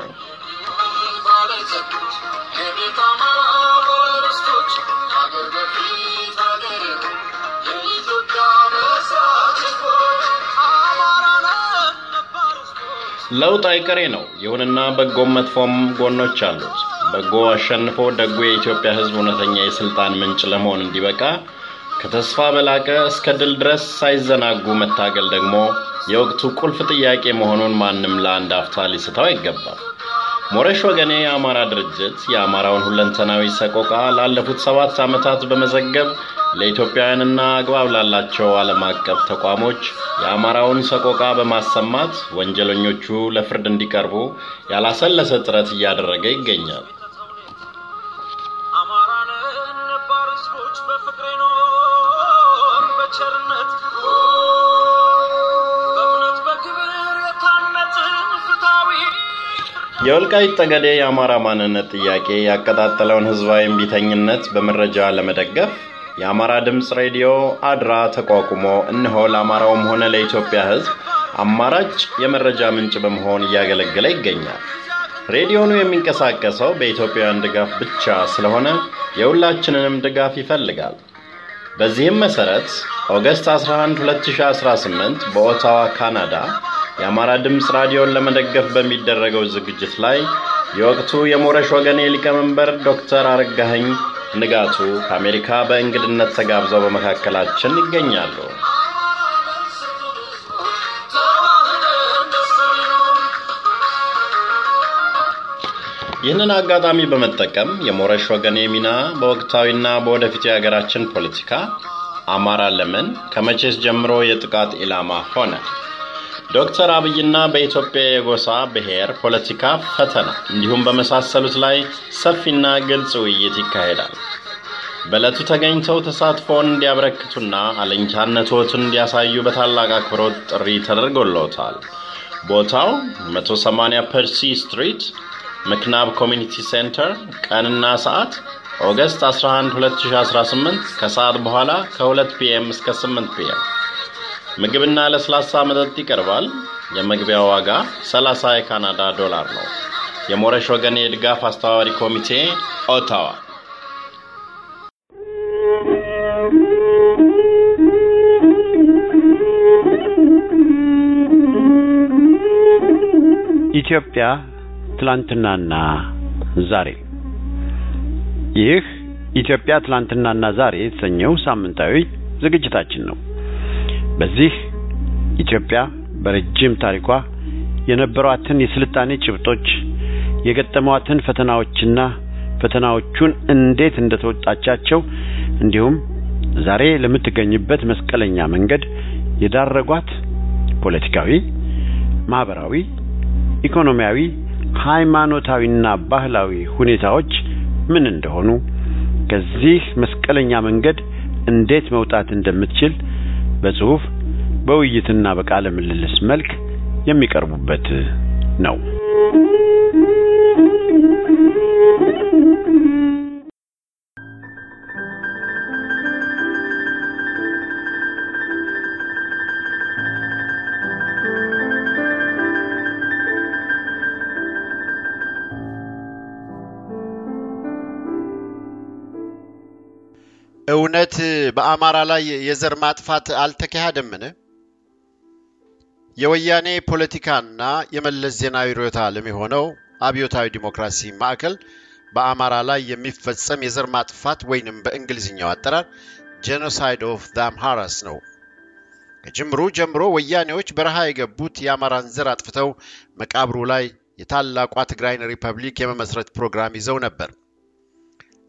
ለውጥ አይቀሬ ነው። ይሁንና በጎም መጥፎም ጎኖች አሉት። በጎ አሸንፎ ደጉ የኢትዮጵያ ሕዝብ እውነተኛ የስልጣን ምንጭ ለመሆን እንዲበቃ ከተስፋ በላቀ እስከ ድል ድረስ ሳይዘናጉ መታገል ደግሞ የወቅቱ ቁልፍ ጥያቄ መሆኑን ማንም ለአንድ አፍታ ሊስተው አይገባም። ሞረሽ ወገኔ የአማራ ድርጅት የአማራውን ሁለንተናዊ ሰቆቃ ላለፉት ሰባት ዓመታት በመዘገብ ለኢትዮጵያውያንና አግባብ ላላቸው ዓለም አቀፍ ተቋሞች የአማራውን ሰቆቃ በማሰማት ወንጀለኞቹ ለፍርድ እንዲቀርቡ ያላሰለሰ ጥረት እያደረገ ይገኛል። የወልቃይት ጠገዴ የአማራ ማንነት ጥያቄ ያቀጣጠለውን ህዝባዊ እምቢተኝነት በመረጃ ለመደገፍ የአማራ ድምፅ ሬዲዮ አድራ ተቋቁሞ እነሆ ለአማራውም ሆነ ለኢትዮጵያ ህዝብ አማራጭ የመረጃ ምንጭ በመሆን እያገለገለ ይገኛል። ሬዲዮኑ የሚንቀሳቀሰው በኢትዮጵያውያን ድጋፍ ብቻ ስለሆነ የሁላችንንም ድጋፍ ይፈልጋል። በዚህም መሰረት ኦገስት 11 2018 በኦታዋ ካናዳ የአማራ ድምፅ ራዲዮን ለመደገፍ በሚደረገው ዝግጅት ላይ የወቅቱ የሞረሽ ወገኔ ሊቀመንበር ዶክተር አረጋኸኝ ንጋቱ ከአሜሪካ በእንግድነት ተጋብዘው በመካከላችን ይገኛሉ። ይህንን አጋጣሚ በመጠቀም የሞረሽ ወገኔ ሚና በወቅታዊና በወደፊቱ የሀገራችን ፖለቲካ አማራ ለምን ከመቼስ ጀምሮ የጥቃት ኢላማ ሆነ? ዶክተር አብይና በኢትዮጵያ የጎሳ ብሔር ፖለቲካ ፈተና እንዲሁም በመሳሰሉት ላይ ሰፊና ግልጽ ውይይት ይካሄዳል። በዕለቱ ተገኝተው ተሳትፎውን እንዲያበረክቱና አለኝታነቶትን እንዲያሳዩ በታላቅ አክብሮት ጥሪ ተደርጎለታል። ቦታው 180 ፐርሲ ስትሪት ምክናብ ኮሚኒቲ ሴንተር፣ ቀንና ሰዓት ኦገስት 11 2018 ከሰዓት በኋላ ከ2 ፒኤም እስከ 8 ፒኤም ምግብና ለስላሳ መጠጥ ይቀርባል። የመግቢያ ዋጋ 30 የካናዳ ዶላር ነው። የሞረሽ ወገኔ የድጋፍ አስተባባሪ ኮሚቴ ኦታዋ። ኢትዮጵያ ትላንትናና ዛሬ። ይህ ኢትዮጵያ ትላንትናና ዛሬ የተሰኘው ሳምንታዊ ዝግጅታችን ነው። በዚህ ኢትዮጵያ በረጅም ታሪኳ የነበሯትን የስልጣኔ ጭብጦች፣ የገጠሟትን ፈተናዎችና ፈተናዎቹን እንዴት እንደተወጣቻቸው እንዲሁም ዛሬ ለምትገኝበት መስቀለኛ መንገድ የዳረጓት ፖለቲካዊ፣ ማህበራዊ፣ ኢኮኖሚያዊ፣ ሃይማኖታዊና ባህላዊ ሁኔታዎች ምን እንደሆኑ ከዚህ መስቀለኛ መንገድ እንዴት መውጣት እንደምትችል በጽሁፍ በውይይትና በቃለ ምልልስ መልክ የሚቀርቡበት ነው። እውነት በአማራ ላይ የዘር ማጥፋት አልተካሄደምን? የወያኔ ፖለቲካና የመለስ ዜናዊ ርዕዮተ ዓለም የሆነው አብዮታዊ ዲሞክራሲ ማዕከል በአማራ ላይ የሚፈጸም የዘር ማጥፋት ወይንም በእንግሊዝኛው አጠራር ጄኖሳይድ ኦፍ ዘ አምሃራስ ነው። ከጅምሩ ጀምሮ ወያኔዎች በረሃ የገቡት የአማራን ዘር አጥፍተው መቃብሩ ላይ የታላቋ ትግራይን ሪፐብሊክ የመመስረት ፕሮግራም ይዘው ነበር።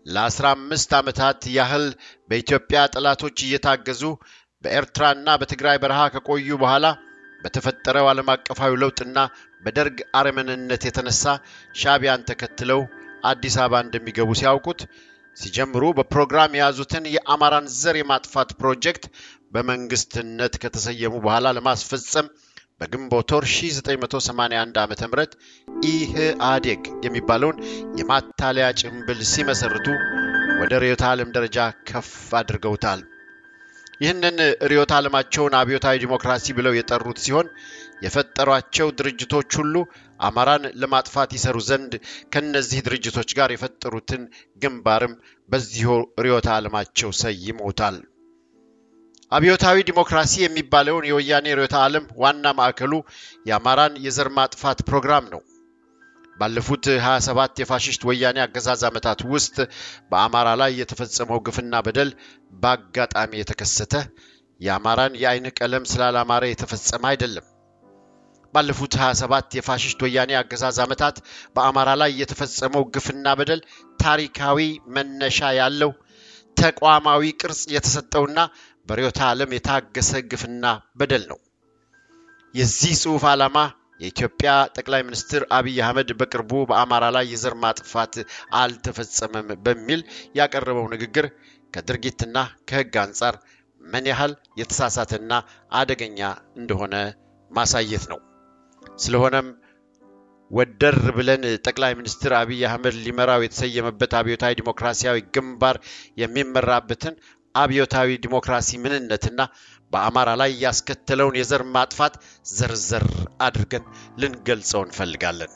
ለአስራ አምስት ዓመታት ያህል በኢትዮጵያ ጠላቶች እየታገዙ በኤርትራና በትግራይ በረሃ ከቆዩ በኋላ በተፈጠረው ዓለም አቀፋዊ ለውጥና በደርግ አረመኔነት የተነሳ ሻዕቢያን ተከትለው አዲስ አበባ እንደሚገቡ ሲያውቁት ሲጀምሩ በፕሮግራም የያዙትን የአማራን ዘር የማጥፋት ፕሮጀክት በመንግስትነት ከተሰየሙ በኋላ ለማስፈጸም በግንቦት ወር 1981 ዓ ም ኢህአዴግ የሚባለውን የማታለያ ጭንብል ሲመሰርቱ ወደ ርዕዮተ ዓለም ደረጃ ከፍ አድርገውታል። ይህንን ርዕዮተ ዓለማቸውን አብዮታዊ ዲሞክራሲ ብለው የጠሩት ሲሆን የፈጠሯቸው ድርጅቶች ሁሉ አማራን ለማጥፋት ይሰሩ ዘንድ ከነዚህ ድርጅቶች ጋር የፈጠሩትን ግንባርም በዚሁ ርዕዮተ ዓለማቸው ሰይመውታል። አብዮታዊ ዲሞክራሲ የሚባለውን የወያኔ ርዕዮተ ዓለም ዋና ማዕከሉ የአማራን የዘር ማጥፋት ፕሮግራም ነው። ባለፉት 27 የፋሽስት ወያኔ አገዛዝ ዓመታት ውስጥ በአማራ ላይ የተፈጸመው ግፍና በደል በአጋጣሚ የተከሰተ የአማራን የአይን ቀለም ስላላማረ የተፈጸመ አይደለም። ባለፉት 27 የፋሽስት ወያኔ አገዛዝ ዓመታት በአማራ ላይ የተፈጸመው ግፍና በደል ታሪካዊ መነሻ ያለው ተቋማዊ ቅርጽ የተሰጠውና በርዕዮተ ዓለም የታገሰ ግፍና በደል ነው። የዚህ ጽሑፍ ዓላማ የኢትዮጵያ ጠቅላይ ሚኒስትር አብይ አህመድ በቅርቡ በአማራ ላይ የዘር ማጥፋት አልተፈጸመም በሚል ያቀረበው ንግግር ከድርጊትና ከሕግ አንጻር ምን ያህል የተሳሳተና አደገኛ እንደሆነ ማሳየት ነው። ስለሆነም ወደር ብለን ጠቅላይ ሚኒስትር አብይ አህመድ ሊመራው የተሰየመበት አብዮታዊ ዲሞክራሲያዊ ግንባር የሚመራበትን አብዮታዊ ዲሞክራሲ ምንነትና በአማራ ላይ ያስከተለውን የዘር ማጥፋት ዘርዘር አድርገን ልንገልጸው እንፈልጋለን።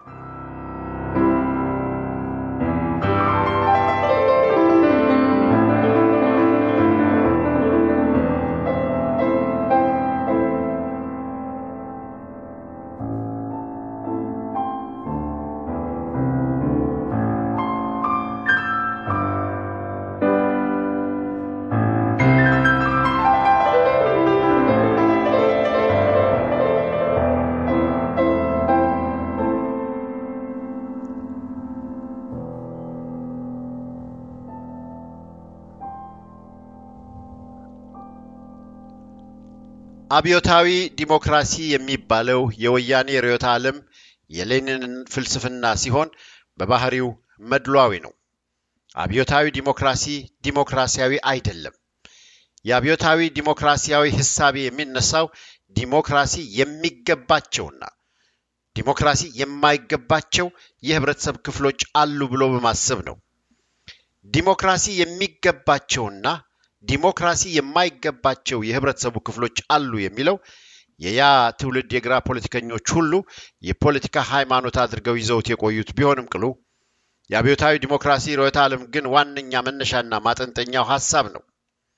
አብዮታዊ ዲሞክራሲ የሚባለው የወያኔ ርዕዮተ ዓለም የሌኒንን ፍልስፍና ሲሆን በባህሪው መድሏዊ ነው። አብዮታዊ ዲሞክራሲ ዲሞክራሲያዊ አይደለም። የአብዮታዊ ዲሞክራሲያዊ ህሳቤ የሚነሳው ዲሞክራሲ የሚገባቸውና ዲሞክራሲ የማይገባቸው የህብረተሰብ ክፍሎች አሉ ብሎ በማሰብ ነው። ዲሞክራሲ የሚገባቸውና ዲሞክራሲ የማይገባቸው የህብረተሰቡ ክፍሎች አሉ የሚለው የያ ትውልድ የግራ ፖለቲከኞች ሁሉ የፖለቲካ ሃይማኖት አድርገው ይዘውት የቆዩት ቢሆንም ቅሉ የአብዮታዊ ዲሞክራሲ ርዕዮተ ዓለም ግን ዋነኛ መነሻና ማጠንጠኛው ሀሳብ ነው።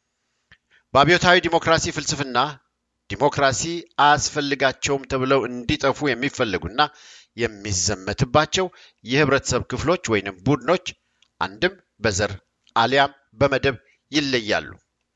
በአብዮታዊ ዲሞክራሲ ፍልስፍና ዲሞክራሲ አያስፈልጋቸውም ተብለው እንዲጠፉ የሚፈለጉና የሚዘመትባቸው የህብረተሰብ ክፍሎች ወይንም ቡድኖች አንድም በዘር አሊያም በመደብ ይለያሉ።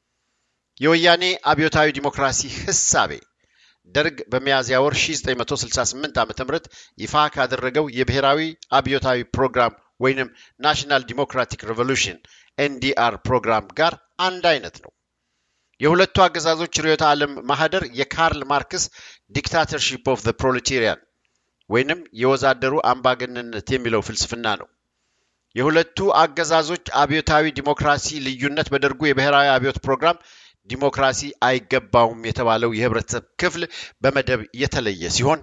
የወያኔ አብዮታዊ ዲሞክራሲ ህሳቤ ደርግ በሚያዝያ ወር 1968 ዓ ም ይፋ ካደረገው የብሔራዊ አብዮታዊ ፕሮግራም ወይንም ናሽናል ዲሞክራቲክ ሬቮሉሽን ኤንዲአር ፕሮግራም ጋር አንድ አይነት ነው። የሁለቱ አገዛዞች ርዕዮተ ዓለም ማህደር የካርል ማርክስ ዲክታተርሺፕ ኦፍ ዘ ፕሮሌቴሪያን ወይንም የወዛደሩ አምባገነንነት የሚለው ፍልስፍና ነው። የሁለቱ አገዛዞች አብዮታዊ ዲሞክራሲ ልዩነት በደርጉ የብሔራዊ አብዮት ፕሮግራም ዲሞክራሲ አይገባውም የተባለው የህብረተሰብ ክፍል በመደብ የተለየ ሲሆን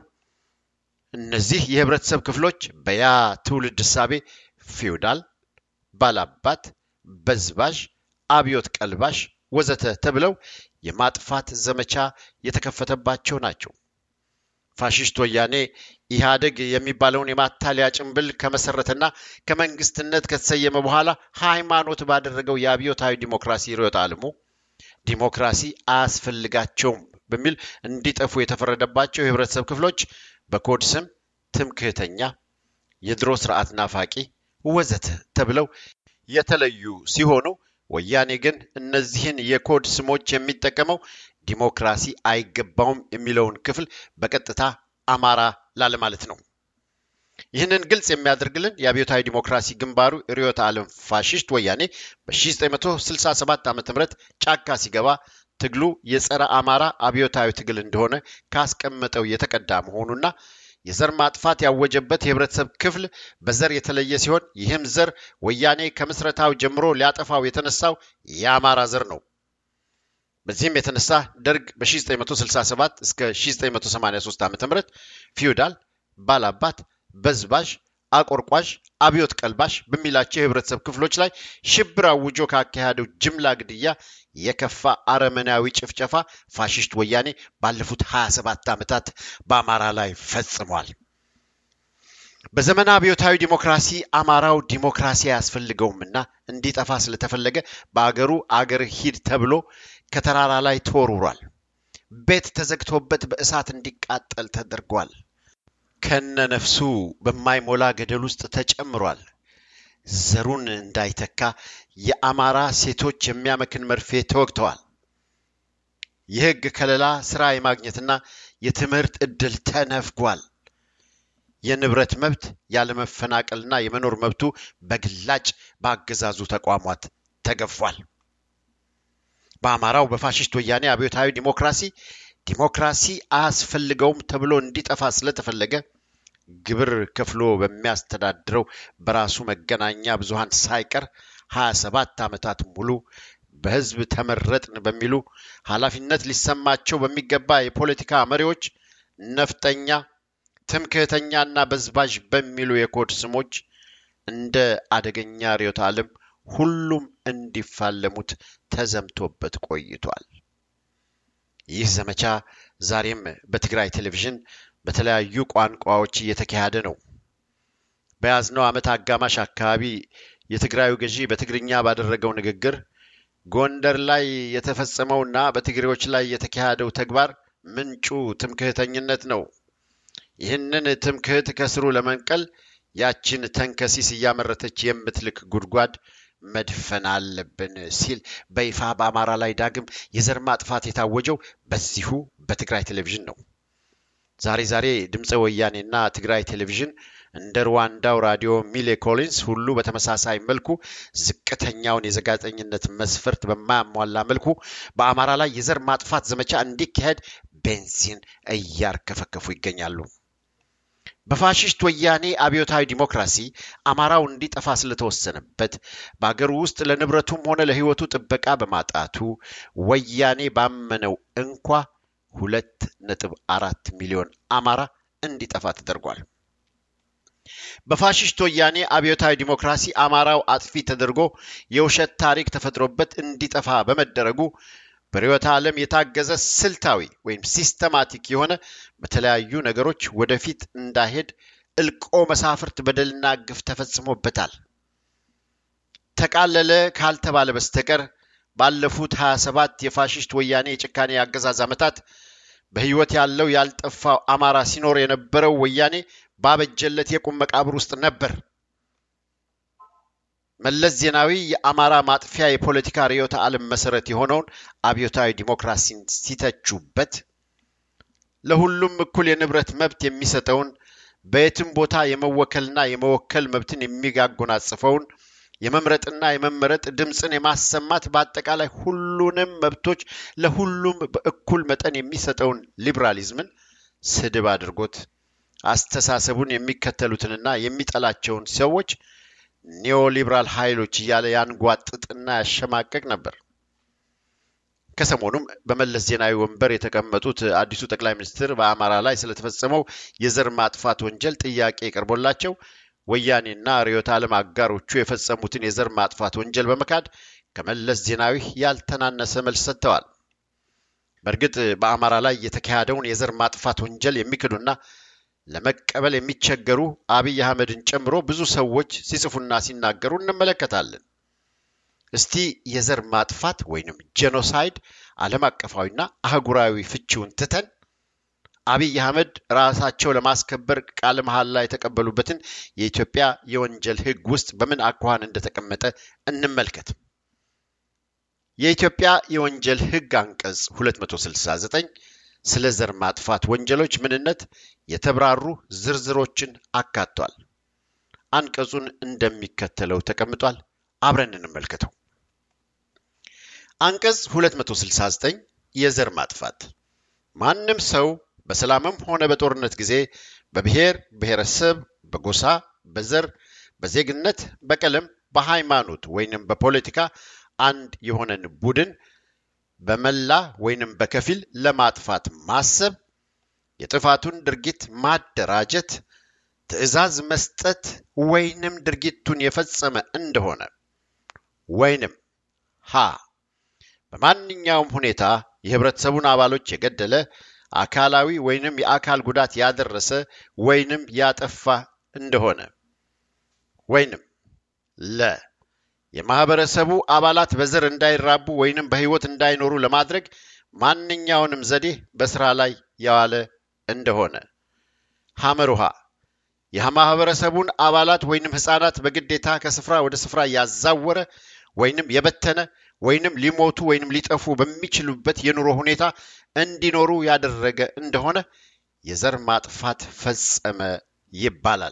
እነዚህ የህብረተሰብ ክፍሎች በያ ትውልድ እሳቤ ፊውዳል፣ ባላባት፣ በዝባዥ፣ አብዮት ቀልባሽ ወዘተ ተብለው የማጥፋት ዘመቻ የተከፈተባቸው ናቸው። ፋሽስት ወያኔ ኢህአደግ የሚባለውን የማታለያ ጭንብል ከመሰረተና ከመንግስትነት ከተሰየመ በኋላ ሃይማኖት ባደረገው የአብዮታዊ ዲሞክራሲ ርዕዮተ ዓለሙ ዲሞክራሲ አያስፈልጋቸውም በሚል እንዲጠፉ የተፈረደባቸው የህብረተሰብ ክፍሎች በኮድ ስም ትምክህተኛ፣ የድሮ ስርዓት ናፋቂ ወዘተ ተብለው የተለዩ ሲሆኑ ወያኔ ግን እነዚህን የኮድ ስሞች የሚጠቀመው ዲሞክራሲ አይገባውም የሚለውን ክፍል በቀጥታ አማራ ላለማለት ነው። ይህንን ግልጽ የሚያደርግልን የአብዮታዊ ዲሞክራሲ ግንባሩ ርዕዮተ ዓለም ፋሽስት ወያኔ በ1967 ዓ ም ጫካ ሲገባ ትግሉ የጸረ አማራ አብዮታዊ ትግል እንደሆነ ካስቀመጠው የተቀዳ መሆኑና የዘር ማጥፋት ያወጀበት የህብረተሰብ ክፍል በዘር የተለየ ሲሆን ይህም ዘር ወያኔ ከምስረታው ጀምሮ ሊያጠፋው የተነሳው የአማራ ዘር ነው። በዚህም የተነሳ ደርግ በ1967 እስከ 1983 ዓ ም ፊውዳል፣ ባላባት፣ በዝባዥ፣ አቆርቋዥ፣ አብዮት ቀልባሽ በሚላቸው የህብረተሰብ ክፍሎች ላይ ሽብር አውጆ ካካሄደው ጅምላ ግድያ የከፋ አረመናዊ ጭፍጨፋ ፋሽስት ወያኔ ባለፉት 27 ዓመታት በአማራ ላይ ፈጽሟል። በዘመነ አብዮታዊ ዲሞክራሲ አማራው ዲሞክራሲ አያስፈልገውምና እንዲጠፋ ስለተፈለገ በአገሩ አገር ሂድ ተብሎ ከተራራ ላይ ተወርውሯል። ቤት ተዘግቶበት በእሳት እንዲቃጠል ተደርጓል። ከነ ነፍሱ በማይሞላ ገደል ውስጥ ተጨምሯል። ዘሩን እንዳይተካ የአማራ ሴቶች የሚያመክን መርፌ ተወግተዋል። የህግ ከለላ ስራ የማግኘትና የትምህርት ዕድል ተነፍጓል። የንብረት መብት ያለመፈናቀልና የመኖር መብቱ በግላጭ በአገዛዙ ተቋማት ተገፏል። በአማራው በፋሽስት ወያኔ አብዮታዊ ዲሞክራሲ ዲሞክራሲ አያስፈልገውም ተብሎ እንዲጠፋ ስለተፈለገ ግብር ከፍሎ በሚያስተዳድረው በራሱ መገናኛ ብዙሃን ሳይቀር 27 ዓመታት ሙሉ በህዝብ ተመረጥን በሚሉ ኃላፊነት ሊሰማቸው በሚገባ የፖለቲካ መሪዎች ነፍጠኛ፣ ትምክህተኛና በዝባዥ በሚሉ የኮድ ስሞች እንደ አደገኛ ርዕዮተ ዓለም ሁሉም እንዲፋለሙት ተዘምቶበት ቆይቷል። ይህ ዘመቻ ዛሬም በትግራይ ቴሌቪዥን በተለያዩ ቋንቋዎች እየተካሄደ ነው። በያዝነው ዓመት አጋማሽ አካባቢ የትግራዩ ገዢ በትግርኛ ባደረገው ንግግር ጎንደር ላይ የተፈጸመውና በትግሬዎች ላይ የተካሄደው ተግባር ምንጩ ትምክህተኝነት ነው። ይህንን ትምክህት ከስሩ ለመንቀል ያችን ተንከሲስ እያመረተች የምትልክ ጉድጓድ መድፈን አለብን ሲል በይፋ በአማራ ላይ ዳግም የዘር ማጥፋት የታወጀው በዚሁ በትግራይ ቴሌቪዥን ነው። ዛሬ ዛሬ ድምፀ ወያኔና ትግራይ ቴሌቪዥን እንደ ሩዋንዳው ራዲዮ ሚሌ ኮሊንስ ሁሉ በተመሳሳይ መልኩ ዝቅተኛውን የጋዜጠኝነት መስፈርት በማያሟላ መልኩ በአማራ ላይ የዘር ማጥፋት ዘመቻ እንዲካሄድ ቤንዚን እያርከፈከፉ ይገኛሉ። በፋሽስት ወያኔ አብዮታዊ ዲሞክራሲ አማራው እንዲጠፋ ስለተወሰነበት በአገሩ ውስጥ ለንብረቱም ሆነ ለሕይወቱ ጥበቃ በማጣቱ ወያኔ ባመነው እንኳ ሁለት ነጥብ አራት ሚሊዮን አማራ እንዲጠፋ ተደርጓል። በፋሽስት ወያኔ አብዮታዊ ዲሞክራሲ አማራው አጥፊ ተደርጎ የውሸት ታሪክ ተፈጥሮበት እንዲጠፋ በመደረጉ በርዕዮተ ዓለም የታገዘ ስልታዊ ወይም ሲስተማቲክ የሆነ በተለያዩ ነገሮች ወደፊት እንዳይሄድ እልቆ መሳፍርት በደልና ግፍ ተፈጽሞበታል። ተቃለለ ካልተባለ በስተቀር ባለፉት 27 የፋሽስት ወያኔ የጭካኔ አገዛዝ ዓመታት በሕይወት ያለው ያልጠፋው አማራ ሲኖር የነበረው ወያኔ ባበጀለት የቁም መቃብር ውስጥ ነበር። መለስ ዜናዊ የአማራ ማጥፊያ የፖለቲካ ርዕዮተ ዓለም መሰረት የሆነውን አብዮታዊ ዲሞክራሲን ሲተቹበት ለሁሉም እኩል የንብረት መብት የሚሰጠውን በየትም ቦታ የመወከልና የመወከል መብትን የሚያጎናጽፈውን የመምረጥና የመመረጥ ድምፅን የማሰማት በአጠቃላይ ሁሉንም መብቶች ለሁሉም በእኩል መጠን የሚሰጠውን ሊብራሊዝምን ስድብ አድርጎት አስተሳሰቡን የሚከተሉትንና የሚጠላቸውን ሰዎች ኒዮሊብራል ኃይሎች እያለ ያንጓጥጥና ያሸማቀቅ ነበር። ከሰሞኑም በመለስ ዜናዊ ወንበር የተቀመጡት አዲሱ ጠቅላይ ሚኒስትር በአማራ ላይ ስለተፈጸመው የዘር ማጥፋት ወንጀል ጥያቄ ቀርቦላቸው ወያኔና ርዕዮተ ዓለም አጋሮቹ የፈጸሙትን የዘር ማጥፋት ወንጀል በመካድ ከመለስ ዜናዊ ያልተናነሰ መልስ ሰጥተዋል። በእርግጥ በአማራ ላይ የተካሄደውን የዘር ማጥፋት ወንጀል የሚክዱና ለመቀበል የሚቸገሩ አብይ አህመድን ጨምሮ ብዙ ሰዎች ሲጽፉና ሲናገሩ እንመለከታለን። እስቲ የዘር ማጥፋት ወይንም ጄኖሳይድ ዓለም አቀፋዊና አህጉራዊ ፍቺውን ትተን አብይ አህመድ ራሳቸው ለማስከበር ቃለ መሐላ የተቀበሉበትን የኢትዮጵያ የወንጀል ሕግ ውስጥ በምን አኳኋን እንደተቀመጠ እንመልከት። የኢትዮጵያ የወንጀል ሕግ አንቀጽ 269 ስለ ዘር ማጥፋት ወንጀሎች ምንነት የተብራሩ ዝርዝሮችን አካቷል። አንቀጹን እንደሚከተለው ተቀምጧል። አብረን እንመልከተው። አንቀጽ 269 የዘር ማጥፋት ማንም ሰው በሰላምም ሆነ በጦርነት ጊዜ በብሔር፣ ብሔረሰብ፣ በጎሳ፣ በዘር፣ በዜግነት፣ በቀለም፣ በሃይማኖት ወይንም በፖለቲካ አንድ የሆነን ቡድን በመላ ወይንም በከፊል ለማጥፋት ማሰብ፣ የጥፋቱን ድርጊት ማደራጀት፣ ትዕዛዝ መስጠት ወይንም ድርጊቱን የፈጸመ እንደሆነ ወይንም ሀ በማንኛውም ሁኔታ የህብረተሰቡን አባሎች የገደለ አካላዊ ወይንም የአካል ጉዳት ያደረሰ ወይንም ያጠፋ እንደሆነ ወይንም ለ የማህበረሰቡ አባላት በዘር እንዳይራቡ ወይንም በህይወት እንዳይኖሩ ለማድረግ ማንኛውንም ዘዴ በስራ ላይ የዋለ እንደሆነ ሐመር ውሃ የማህበረሰቡን አባላት ወይንም ህፃናት በግዴታ ከስፍራ ወደ ስፍራ ያዛወረ ወይንም የበተነ ወይንም ሊሞቱ ወይንም ሊጠፉ በሚችሉበት የኑሮ ሁኔታ እንዲኖሩ ያደረገ እንደሆነ የዘር ማጥፋት ፈጸመ ይባላል።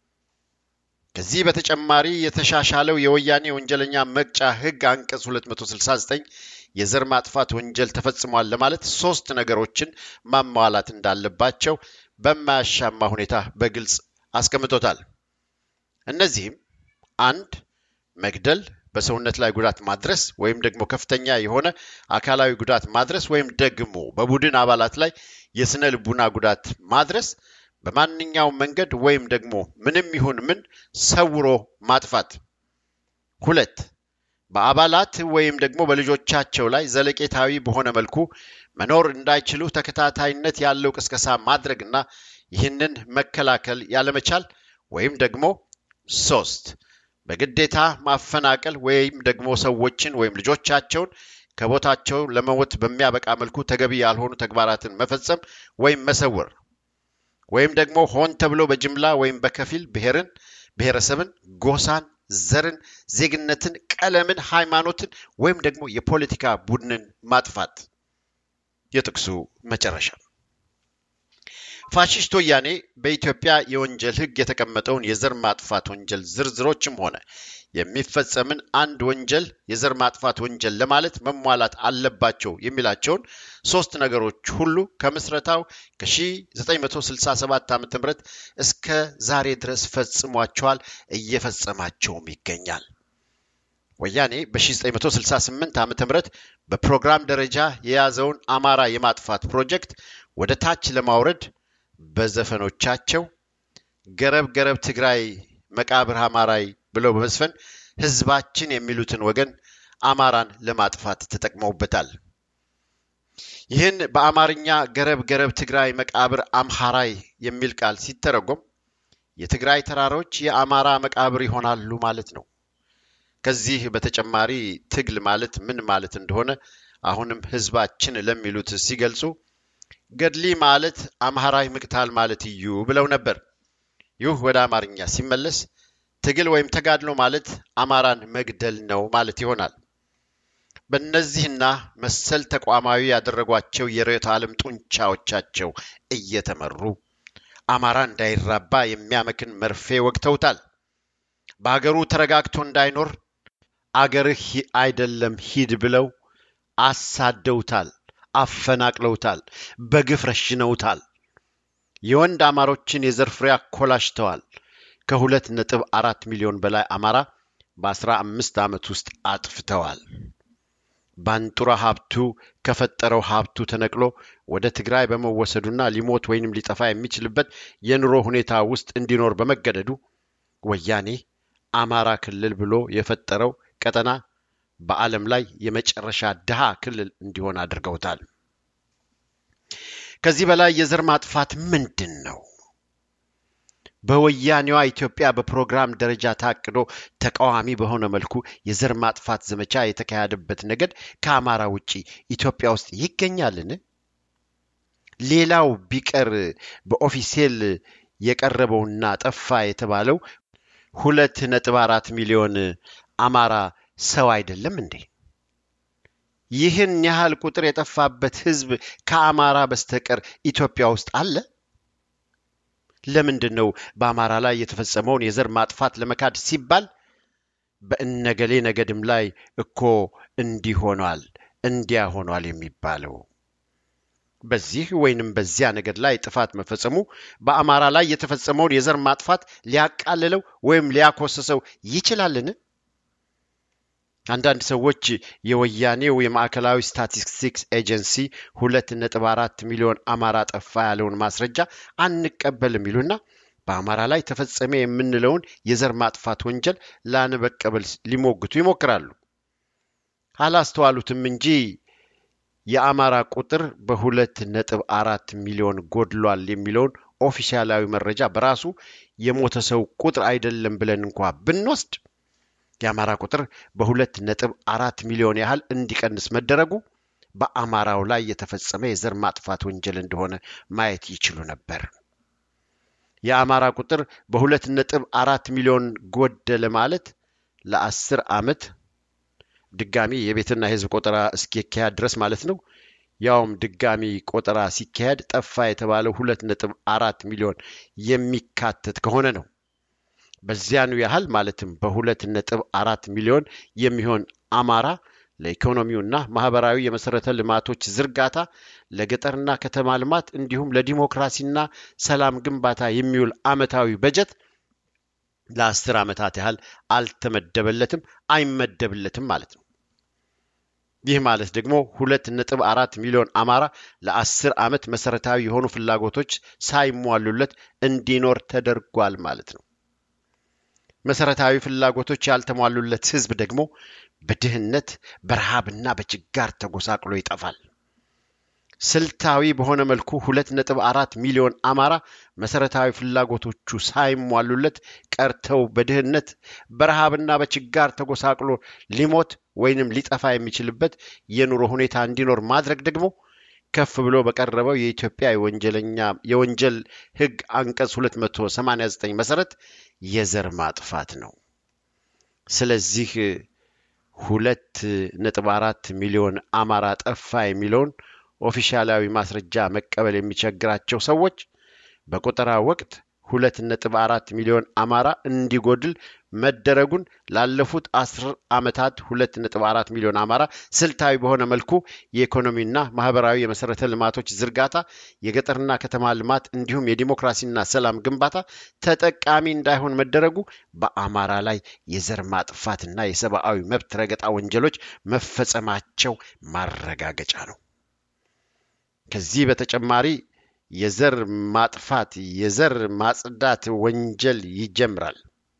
ከዚህ በተጨማሪ የተሻሻለው የወያኔ ወንጀለኛ መቅጫ ህግ አንቀጽ 269 የዘር ማጥፋት ወንጀል ተፈጽሟል ለማለት ሶስት ነገሮችን ማሟላት እንዳለባቸው በማያሻማ ሁኔታ በግልጽ አስቀምጦታል። እነዚህም አንድ መግደል፣ በሰውነት ላይ ጉዳት ማድረስ ወይም ደግሞ ከፍተኛ የሆነ አካላዊ ጉዳት ማድረስ ወይም ደግሞ በቡድን አባላት ላይ የስነ ልቡና ጉዳት ማድረስ በማንኛውም መንገድ ወይም ደግሞ ምንም ይሁን ምን ሰውሮ ማጥፋት። ሁለት በአባላት ወይም ደግሞ በልጆቻቸው ላይ ዘለቄታዊ በሆነ መልኩ መኖር እንዳይችሉ ተከታታይነት ያለው ቅስቀሳ ማድረግና ይህንን መከላከል ያለመቻል ወይም ደግሞ ሶስት በግዴታ ማፈናቀል ወይም ደግሞ ሰዎችን ወይም ልጆቻቸውን ከቦታቸው ለመሞት በሚያበቃ መልኩ ተገቢ ያልሆኑ ተግባራትን መፈጸም ወይም መሰወር ወይም ደግሞ ሆን ተብሎ በጅምላ ወይም በከፊል ብሔርን፣ ብሔረሰብን፣ ጎሳን፣ ዘርን፣ ዜግነትን፣ ቀለምን፣ ሃይማኖትን ወይም ደግሞ የፖለቲካ ቡድንን ማጥፋት። የጥቅሱ መጨረሻ ፋሽስት ወያኔ በኢትዮጵያ የወንጀል ሕግ የተቀመጠውን የዘር ማጥፋት ወንጀል ዝርዝሮችም ሆነ የሚፈጸምን አንድ ወንጀል የዘር ማጥፋት ወንጀል ለማለት መሟላት አለባቸው የሚላቸውን ሶስት ነገሮች ሁሉ ከምስረታው ከ1967 ዓ ም እስከ ዛሬ ድረስ ፈጽሟቸዋል፣ እየፈጸማቸውም ይገኛል። ወያኔ በ1968 ዓ ም በፕሮግራም ደረጃ የያዘውን አማራ የማጥፋት ፕሮጀክት ወደ ታች ለማውረድ በዘፈኖቻቸው ገረብ ገረብ ትግራይ መቃብር አማራይ ብለው በመዝፈን ህዝባችን የሚሉትን ወገን አማራን ለማጥፋት ተጠቅመውበታል። ይህን በአማርኛ ገረብ ገረብ ትግራይ መቃብር አምሃራይ የሚል ቃል ሲተረጎም የትግራይ ተራሮች የአማራ መቃብር ይሆናሉ ማለት ነው። ከዚህ በተጨማሪ ትግል ማለት ምን ማለት እንደሆነ አሁንም ህዝባችን ለሚሉት ሲገልጹ ገድሊ ማለት አምሃራይ ምቅታል ማለት እዩ ብለው ነበር። ይህ ወደ አማርኛ ሲመለስ ትግል ወይም ተጋድሎ ማለት አማራን መግደል ነው ማለት ይሆናል። በእነዚህና መሰል ተቋማዊ ያደረጓቸው የርዕዮተ ዓለም ጡንቻዎቻቸው እየተመሩ አማራ እንዳይራባ የሚያመክን መርፌ ወግተውታል። በሀገሩ ተረጋግቶ እንዳይኖር አገርህ አይደለም ሂድ ብለው አሳደውታል፣ አፈናቅለውታል፣ በግፍ ረሽነውታል። የወንድ አማሮችን የዘር ፍሬ አኮላሽተዋል። ከሁለት ነጥብ አራት ሚሊዮን በላይ አማራ በአስራ አምስት ዓመት ውስጥ አጥፍተዋል። ባንጡራ ሀብቱ ከፈጠረው ሀብቱ ተነቅሎ ወደ ትግራይ በመወሰዱና ሊሞት ወይንም ሊጠፋ የሚችልበት የኑሮ ሁኔታ ውስጥ እንዲኖር በመገደዱ ወያኔ አማራ ክልል ብሎ የፈጠረው ቀጠና በዓለም ላይ የመጨረሻ ድሃ ክልል እንዲሆን አድርገውታል። ከዚህ በላይ የዘር ማጥፋት ምንድን ነው? በወያኔዋ ኢትዮጵያ በፕሮግራም ደረጃ ታቅዶ ተቃዋሚ በሆነ መልኩ የዘር ማጥፋት ዘመቻ የተካሄደበት ነገድ ከአማራ ውጪ ኢትዮጵያ ውስጥ ይገኛልን? ሌላው ቢቀር በኦፊሴል የቀረበውና ጠፋ የተባለው ሁለት ነጥብ አራት ሚሊዮን አማራ ሰው አይደለም እንዴ? ይህን ያህል ቁጥር የጠፋበት ህዝብ ከአማራ በስተቀር ኢትዮጵያ ውስጥ አለ? ለምንድን ነው በአማራ ላይ የተፈጸመውን የዘር ማጥፋት ለመካድ ሲባል በእነገሌ ነገድም ላይ እኮ እንዲህ ሆኗል እንዲያ ሆኗል የሚባለው? በዚህ ወይንም በዚያ ነገድ ላይ ጥፋት መፈጸሙ በአማራ ላይ የተፈጸመውን የዘር ማጥፋት ሊያቃልለው ወይም ሊያኮስሰው ይችላልን? አንዳንድ ሰዎች የወያኔው የማዕከላዊ ስታቲስቲክስ ኤጀንሲ ሁለት ነጥብ አራት ሚሊዮን አማራ ጠፋ ያለውን ማስረጃ አንቀበልም ይሉና በአማራ ላይ ተፈጸመ የምንለውን የዘር ማጥፋት ወንጀል ላንበቀበል ሊሞግቱ ይሞክራሉ። አላስተዋሉትም እንጂ የአማራ ቁጥር በሁለት ነጥብ አራት ሚሊዮን ጎድሏል የሚለውን ኦፊሻላዊ መረጃ በራሱ የሞተ ሰው ቁጥር አይደለም ብለን እንኳ ብንወስድ የአማራ ቁጥር በሁለት ነጥብ አራት ሚሊዮን ያህል እንዲቀንስ መደረጉ በአማራው ላይ የተፈጸመ የዘር ማጥፋት ወንጀል እንደሆነ ማየት ይችሉ ነበር። የአማራ ቁጥር በሁለት ነጥብ አራት ሚሊዮን ጎደለ ማለት ለአስር ዓመት ድጋሚ የቤትና የሕዝብ ቆጠራ እስኪካሄድ ድረስ ማለት ነው። ያውም ድጋሚ ቆጠራ ሲካሄድ ጠፋ የተባለው ሁለት ነጥብ አራት ሚሊዮን የሚካተት ከሆነ ነው። በዚያኑ ያህል ማለትም በሁለት ነጥብ አራት ሚሊዮን የሚሆን አማራ ለኢኮኖሚውና ማህበራዊ የመሰረተ ልማቶች ዝርጋታ፣ ለገጠርና ከተማ ልማት እንዲሁም ለዲሞክራሲና ሰላም ግንባታ የሚውል ዓመታዊ በጀት ለአስር ዓመታት ያህል አልተመደበለትም፣ አይመደብለትም ማለት ነው። ይህ ማለት ደግሞ ሁለት ነጥብ አራት ሚሊዮን አማራ ለአስር ዓመት መሰረታዊ የሆኑ ፍላጎቶች ሳይሟሉለት እንዲኖር ተደርጓል ማለት ነው። መሰረታዊ ፍላጎቶች ያልተሟሉለት ህዝብ ደግሞ በድህነት በረሃብና በችጋር ተጎሳቅሎ ይጠፋል። ስልታዊ በሆነ መልኩ ሁለት ነጥብ አራት ሚሊዮን አማራ መሰረታዊ ፍላጎቶቹ ሳይሟሉለት ቀርተው በድህነት በረሃብና በችጋር ተጎሳቅሎ ሊሞት ወይንም ሊጠፋ የሚችልበት የኑሮ ሁኔታ እንዲኖር ማድረግ ደግሞ ከፍ ብሎ በቀረበው የኢትዮጵያ የወንጀለኛ የወንጀል ህግ አንቀጽ 289 መሰረት የዘር ማጥፋት ነው። ስለዚህ ሁለት ነጥብ አራት ሚሊዮን አማራ ጠፋ የሚለውን ኦፊሻላዊ ማስረጃ መቀበል የሚቸግራቸው ሰዎች በቆጠራ ወቅት ሁለት ነጥብ አራት ሚሊዮን አማራ እንዲጎድል መደረጉን ላለፉት አስር ዓመታት ሁለት ነጥብ አራት ሚሊዮን አማራ ስልታዊ በሆነ መልኩ የኢኮኖሚና ማህበራዊ የመሰረተ ልማቶች ዝርጋታ፣ የገጠርና ከተማ ልማት እንዲሁም የዲሞክራሲና ሰላም ግንባታ ተጠቃሚ እንዳይሆን መደረጉ በአማራ ላይ የዘር ማጥፋትና የሰብአዊ መብት ረገጣ ወንጀሎች መፈጸማቸው ማረጋገጫ ነው። ከዚህ በተጨማሪ የዘር ማጥፋት የዘር ማጽዳት ወንጀል ይጀምራል።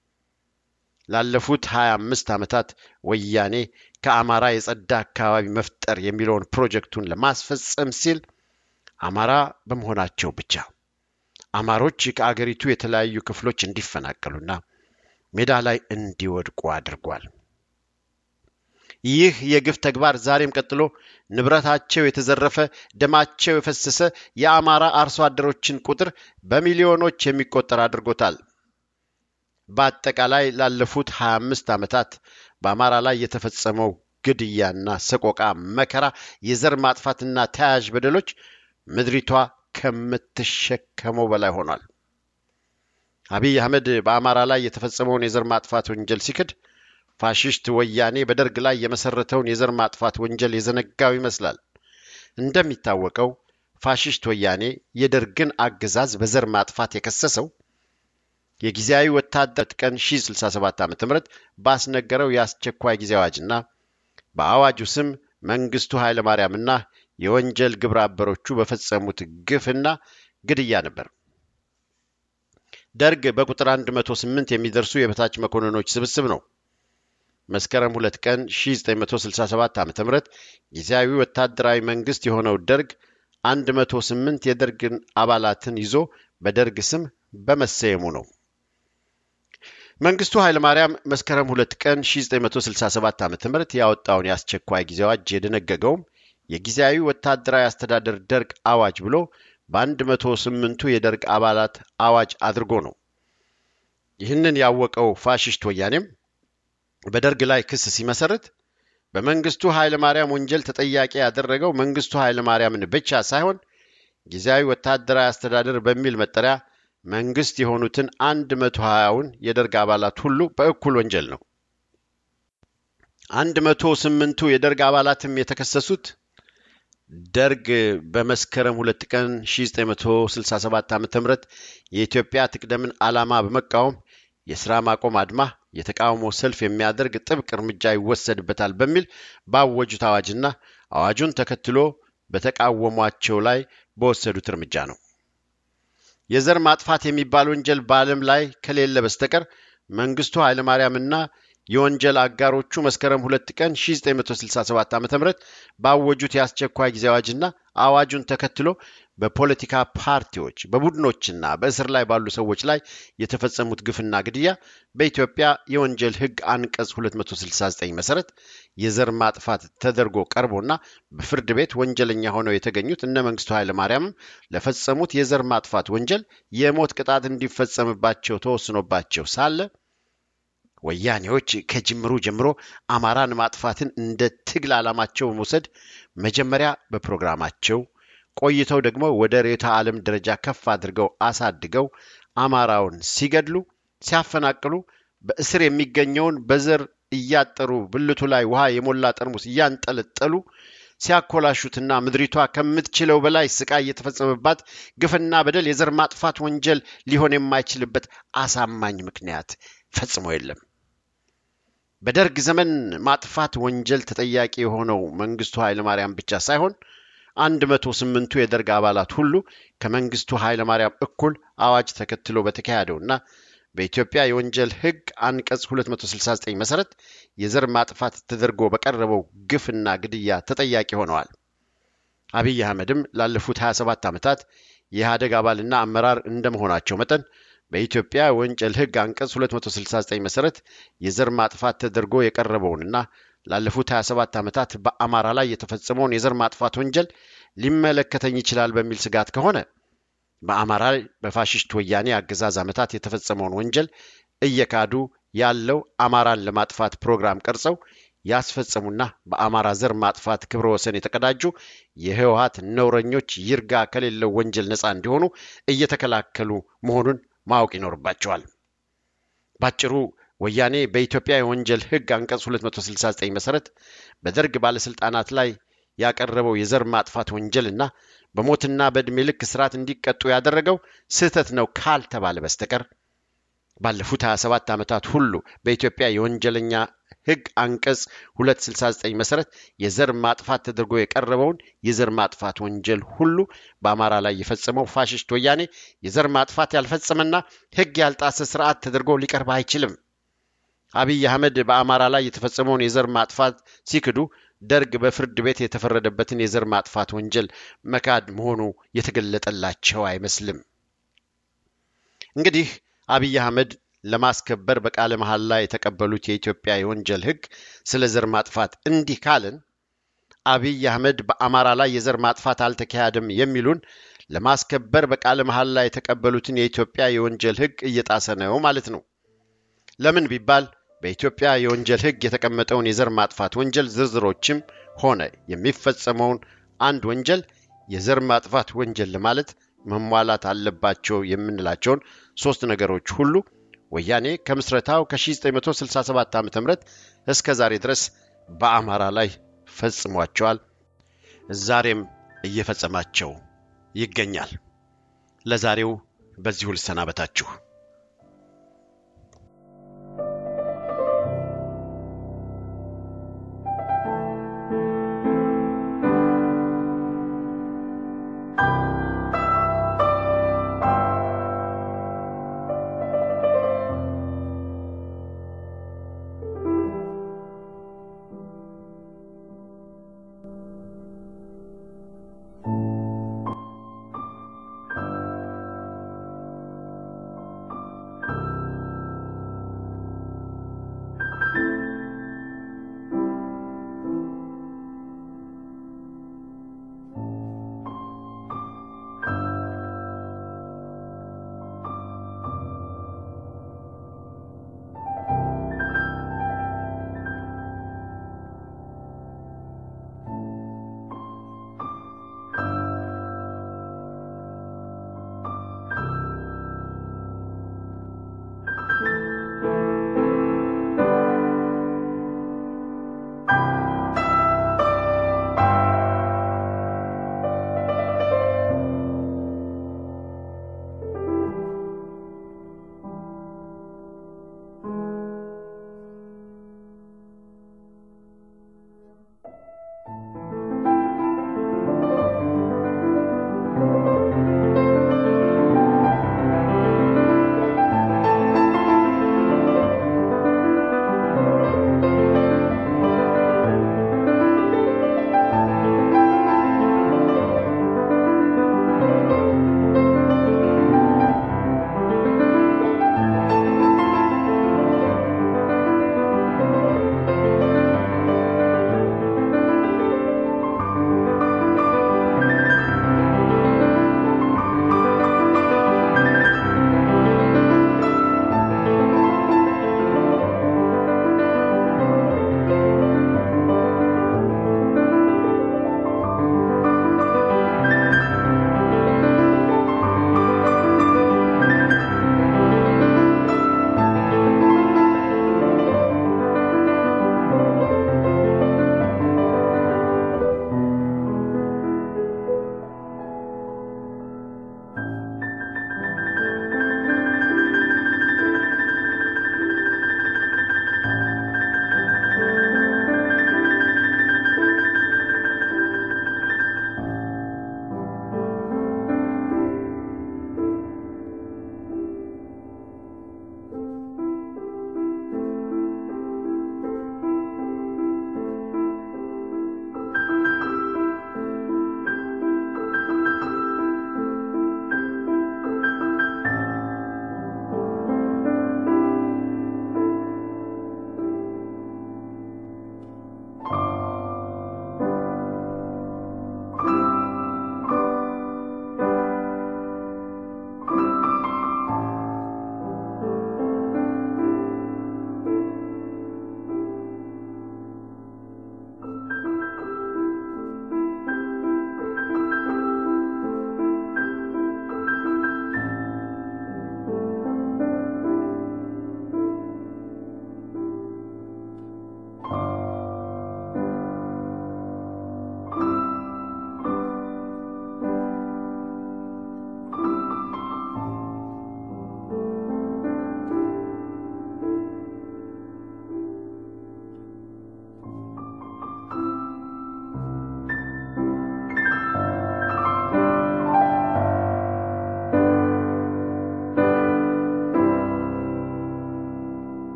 ላለፉት 25 ዓመታት ወያኔ ከአማራ የጸዳ አካባቢ መፍጠር የሚለውን ፕሮጀክቱን ለማስፈጸም ሲል አማራ በመሆናቸው ብቻ አማሮች ከአገሪቱ የተለያዩ ክፍሎች እንዲፈናቀሉና ሜዳ ላይ እንዲወድቁ አድርጓል። ይህ የግፍ ተግባር ዛሬም ቀጥሎ ንብረታቸው የተዘረፈ ደማቸው የፈሰሰ የአማራ አርሶ አደሮችን ቁጥር በሚሊዮኖች የሚቆጠር አድርጎታል። በአጠቃላይ ላለፉት 25 ዓመታት በአማራ ላይ የተፈጸመው ግድያና ሰቆቃ፣ መከራ፣ የዘር ማጥፋትና ተያያዥ በደሎች ምድሪቷ ከምትሸከመው በላይ ሆኗል። አብይ አህመድ በአማራ ላይ የተፈጸመውን የዘር ማጥፋት ወንጀል ሲክድ ፋሽስት ወያኔ በደርግ ላይ የመሰረተውን የዘር ማጥፋት ወንጀል የዘነጋው ይመስላል። እንደሚታወቀው ፋሽስት ወያኔ የደርግን አገዛዝ በዘር ማጥፋት የከሰሰው የጊዜያዊ ወታደር ቀን 1067 ዓ ም ባስነገረው የአስቸኳይ ጊዜ አዋጅና በአዋጁ ስም መንግስቱ ኃይለማርያምና የወንጀል ግብረ አበሮቹ በፈጸሙት ግፍና ግድያ ነበር። ደርግ በቁጥር 108 የሚደርሱ የበታች መኮንኖች ስብስብ ነው። መስከረም ሁለት ቀን 1967 ዓ ም ጊዜያዊ ወታደራዊ መንግስት የሆነው ደርግ 108 የደርግን አባላትን ይዞ በደርግ ስም በመሰየሙ ነው። መንግስቱ ኃይለማርያም መስከረም ሁለት ቀን 1967 ዓ ም ያወጣውን የአስቸኳይ ጊዜ አዋጅ የደነገገውም የጊዜያዊ ወታደራዊ አስተዳደር ደርግ አዋጅ ብሎ በአንድ መቶ ስምንቱ የደርግ አባላት አዋጅ አድርጎ ነው። ይህንን ያወቀው ፋሽስት ወያኔም በደርግ ላይ ክስ ሲመሰርት በመንግስቱ ኃይለ ማርያም ወንጀል ተጠያቂ ያደረገው መንግስቱ ኃይለ ማርያምን ብቻ ሳይሆን ጊዜያዊ ወታደራዊ አስተዳደር በሚል መጠሪያ መንግስት የሆኑትን አንድ መቶ ሀያውን የደርግ አባላት ሁሉ በእኩል ወንጀል ነው። አንድ መቶ ስምንቱ የደርግ አባላትም የተከሰሱት ደርግ በመስከረም ሁለት ቀን 1967 ዓ ም የኢትዮጵያ ትቅደምን ዓላማ በመቃወም የሥራ ማቆም አድማ፣ የተቃውሞ ሰልፍ የሚያደርግ ጥብቅ እርምጃ ይወሰድበታል በሚል ባወጁት አዋጅና አዋጁን ተከትሎ በተቃወሟቸው ላይ በወሰዱት እርምጃ ነው። የዘር ማጥፋት የሚባል ወንጀል በዓለም ላይ ከሌለ በስተቀር መንግስቱ ኃይለማርያምና የወንጀል አጋሮቹ መስከረም ሁለት ቀን 1967 ዓ ም ባወጁት የአስቸኳይ ጊዜ አዋጅና አዋጁን ተከትሎ በፖለቲካ ፓርቲዎች በቡድኖችና በእስር ላይ ባሉ ሰዎች ላይ የተፈጸሙት ግፍና ግድያ በኢትዮጵያ የወንጀል ሕግ አንቀጽ 269 መሰረት የዘር ማጥፋት ተደርጎ ቀርቦና በፍርድ ቤት ወንጀለኛ ሆነው የተገኙት እነ መንግስቱ ኃይለማርያምም ለፈጸሙት የዘር ማጥፋት ወንጀል የሞት ቅጣት እንዲፈጸምባቸው ተወስኖባቸው ሳለ ወያኔዎች ከጅምሩ ጀምሮ አማራን ማጥፋትን እንደ ትግል ዓላማቸው በመውሰድ መጀመሪያ በፕሮግራማቸው ቆይተው ደግሞ ወደ ርዕዮተ ዓለም ደረጃ ከፍ አድርገው አሳድገው አማራውን ሲገድሉ፣ ሲያፈናቅሉ፣ በእስር የሚገኘውን በዘር እያጠሩ ብልቱ ላይ ውሃ የሞላ ጠርሙስ እያንጠለጠሉ ሲያኮላሹትና ምድሪቷ ከምትችለው በላይ ስቃይ የተፈጸመባት ግፍና በደል የዘር ማጥፋት ወንጀል ሊሆን የማይችልበት አሳማኝ ምክንያት ፈጽሞ የለም። በደርግ ዘመን ማጥፋት ወንጀል ተጠያቂ የሆነው መንግስቱ ኃይለማርያም ብቻ ሳይሆን አንድ መቶ ስምንቱ የደርግ አባላት ሁሉ ከመንግስቱ ኃይለማርያም እኩል አዋጅ ተከትሎ በተካሄደውና በኢትዮጵያ የወንጀል ሕግ አንቀጽ 269 መሰረት የዘር ማጥፋት ተደርጎ በቀረበው ግፍና ግድያ ተጠያቂ ሆነዋል። አብይ አህመድም ላለፉት 27 ዓመታት የኢህአደግ አባልና አመራር እንደመሆናቸው መጠን በኢትዮጵያ የወንጀል ሕግ አንቀጽ 269 መሰረት የዘር ማጥፋት ተደርጎ የቀረበውንና ላለፉት 27 ዓመታት በአማራ ላይ የተፈጸመውን የዘር ማጥፋት ወንጀል ሊመለከተኝ ይችላል በሚል ስጋት ከሆነ በአማራ ላይ በፋሽስት ወያኔ አገዛዝ ዓመታት የተፈጸመውን ወንጀል እየካዱ ያለው አማራን ለማጥፋት ፕሮግራም ቀርጸው ያስፈጸሙና በአማራ ዘር ማጥፋት ክብረ ወሰን የተቀዳጁ የህወሀት ነውረኞች ይርጋ ከሌለው ወንጀል ነፃ እንዲሆኑ እየተከላከሉ መሆኑን ማወቅ ይኖርባቸዋል። ባጭሩ ወያኔ በኢትዮጵያ የወንጀል ህግ አንቀጽ 269 መሰረት በደርግ ባለስልጣናት ላይ ያቀረበው የዘር ማጥፋት ወንጀልና በሞትና በዕድሜ ልክ እስራት እንዲቀጡ ያደረገው ስህተት ነው ካልተባለ በስተቀር ባለፉት 27 ዓመታት ሁሉ በኢትዮጵያ የወንጀለኛ ህግ አንቀጽ 269 መሰረት የዘር ማጥፋት ተደርጎ የቀረበውን የዘር ማጥፋት ወንጀል ሁሉ በአማራ ላይ የፈጸመው ፋሽስት ወያኔ የዘር ማጥፋት ያልፈጸመና ህግ ያልጣሰ ስርዓት ተደርጎ ሊቀርብ አይችልም። አብይ አህመድ በአማራ ላይ የተፈጸመውን የዘር ማጥፋት ሲክዱ ደርግ በፍርድ ቤት የተፈረደበትን የዘር ማጥፋት ወንጀል መካድ መሆኑ የተገለጠላቸው አይመስልም። እንግዲህ አብይ አህመድ ለማስከበር በቃለ መሐላ የተቀበሉት የኢትዮጵያ የወንጀል ህግ ስለ ዘር ማጥፋት እንዲህ ካልን አብይ አህመድ በአማራ ላይ የዘር ማጥፋት አልተካሄደም የሚሉን ለማስከበር በቃለ መሐላ የተቀበሉትን የኢትዮጵያ የወንጀል ህግ እየጣሰ ነው ማለት ነው። ለምን ቢባል በኢትዮጵያ የወንጀል ህግ የተቀመጠውን የዘር ማጥፋት ወንጀል ዝርዝሮችም ሆነ የሚፈጸመውን አንድ ወንጀል የዘር ማጥፋት ወንጀል ለማለት መሟላት አለባቸው የምንላቸውን ሶስት ነገሮች ሁሉ ወያኔ ከምስረታው ከ1967 ዓ ም እስከ ዛሬ ድረስ በአማራ ላይ ፈጽሟቸዋል። ዛሬም እየፈጸማቸው ይገኛል። ለዛሬው በዚሁ ልሰናበታችሁ።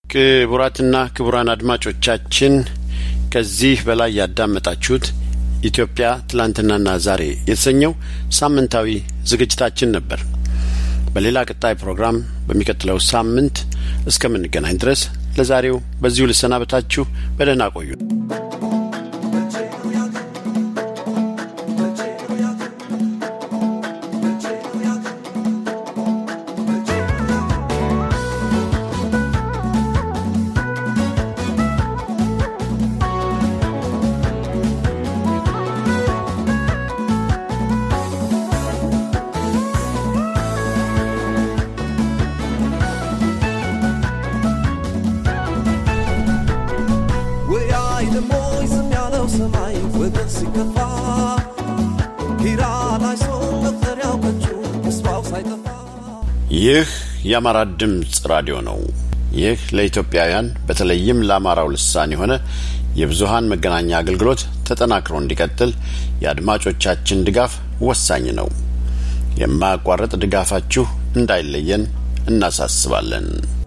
ክቡራትና ክቡራን አድማጮቻችን ከዚህ በላይ ያዳመጣችሁት ኢትዮጵያ ትላንትናና ዛሬ የተሰኘው ሳምንታዊ ዝግጅታችን ነበር። በሌላ ቀጣይ ፕሮግራም በሚቀጥለው ሳምንት እስከምንገናኝ ድረስ ለዛሬው በዚሁ ልሰናበታችሁ። በደህና ቆዩ። ወይ ደሞ ዝም ያለው ሰማይ ወገን ሲከፋ ኪራ ላይ ሰው መጠሪያው ከንቱ ተስፋው ሳይጠፋ ይህ የአማራ ድምፅ ራዲዮ ነው። ይህ ለኢትዮጵያውያን በተለይም ለአማራው ልሳን የሆነ የብዙሃን መገናኛ አገልግሎት ተጠናክሮ እንዲቀጥል የአድማጮቻችን ድጋፍ ወሳኝ ነው። የማያቋርጥ ድጋፋችሁ እንዳይለየን እናሳስባለን።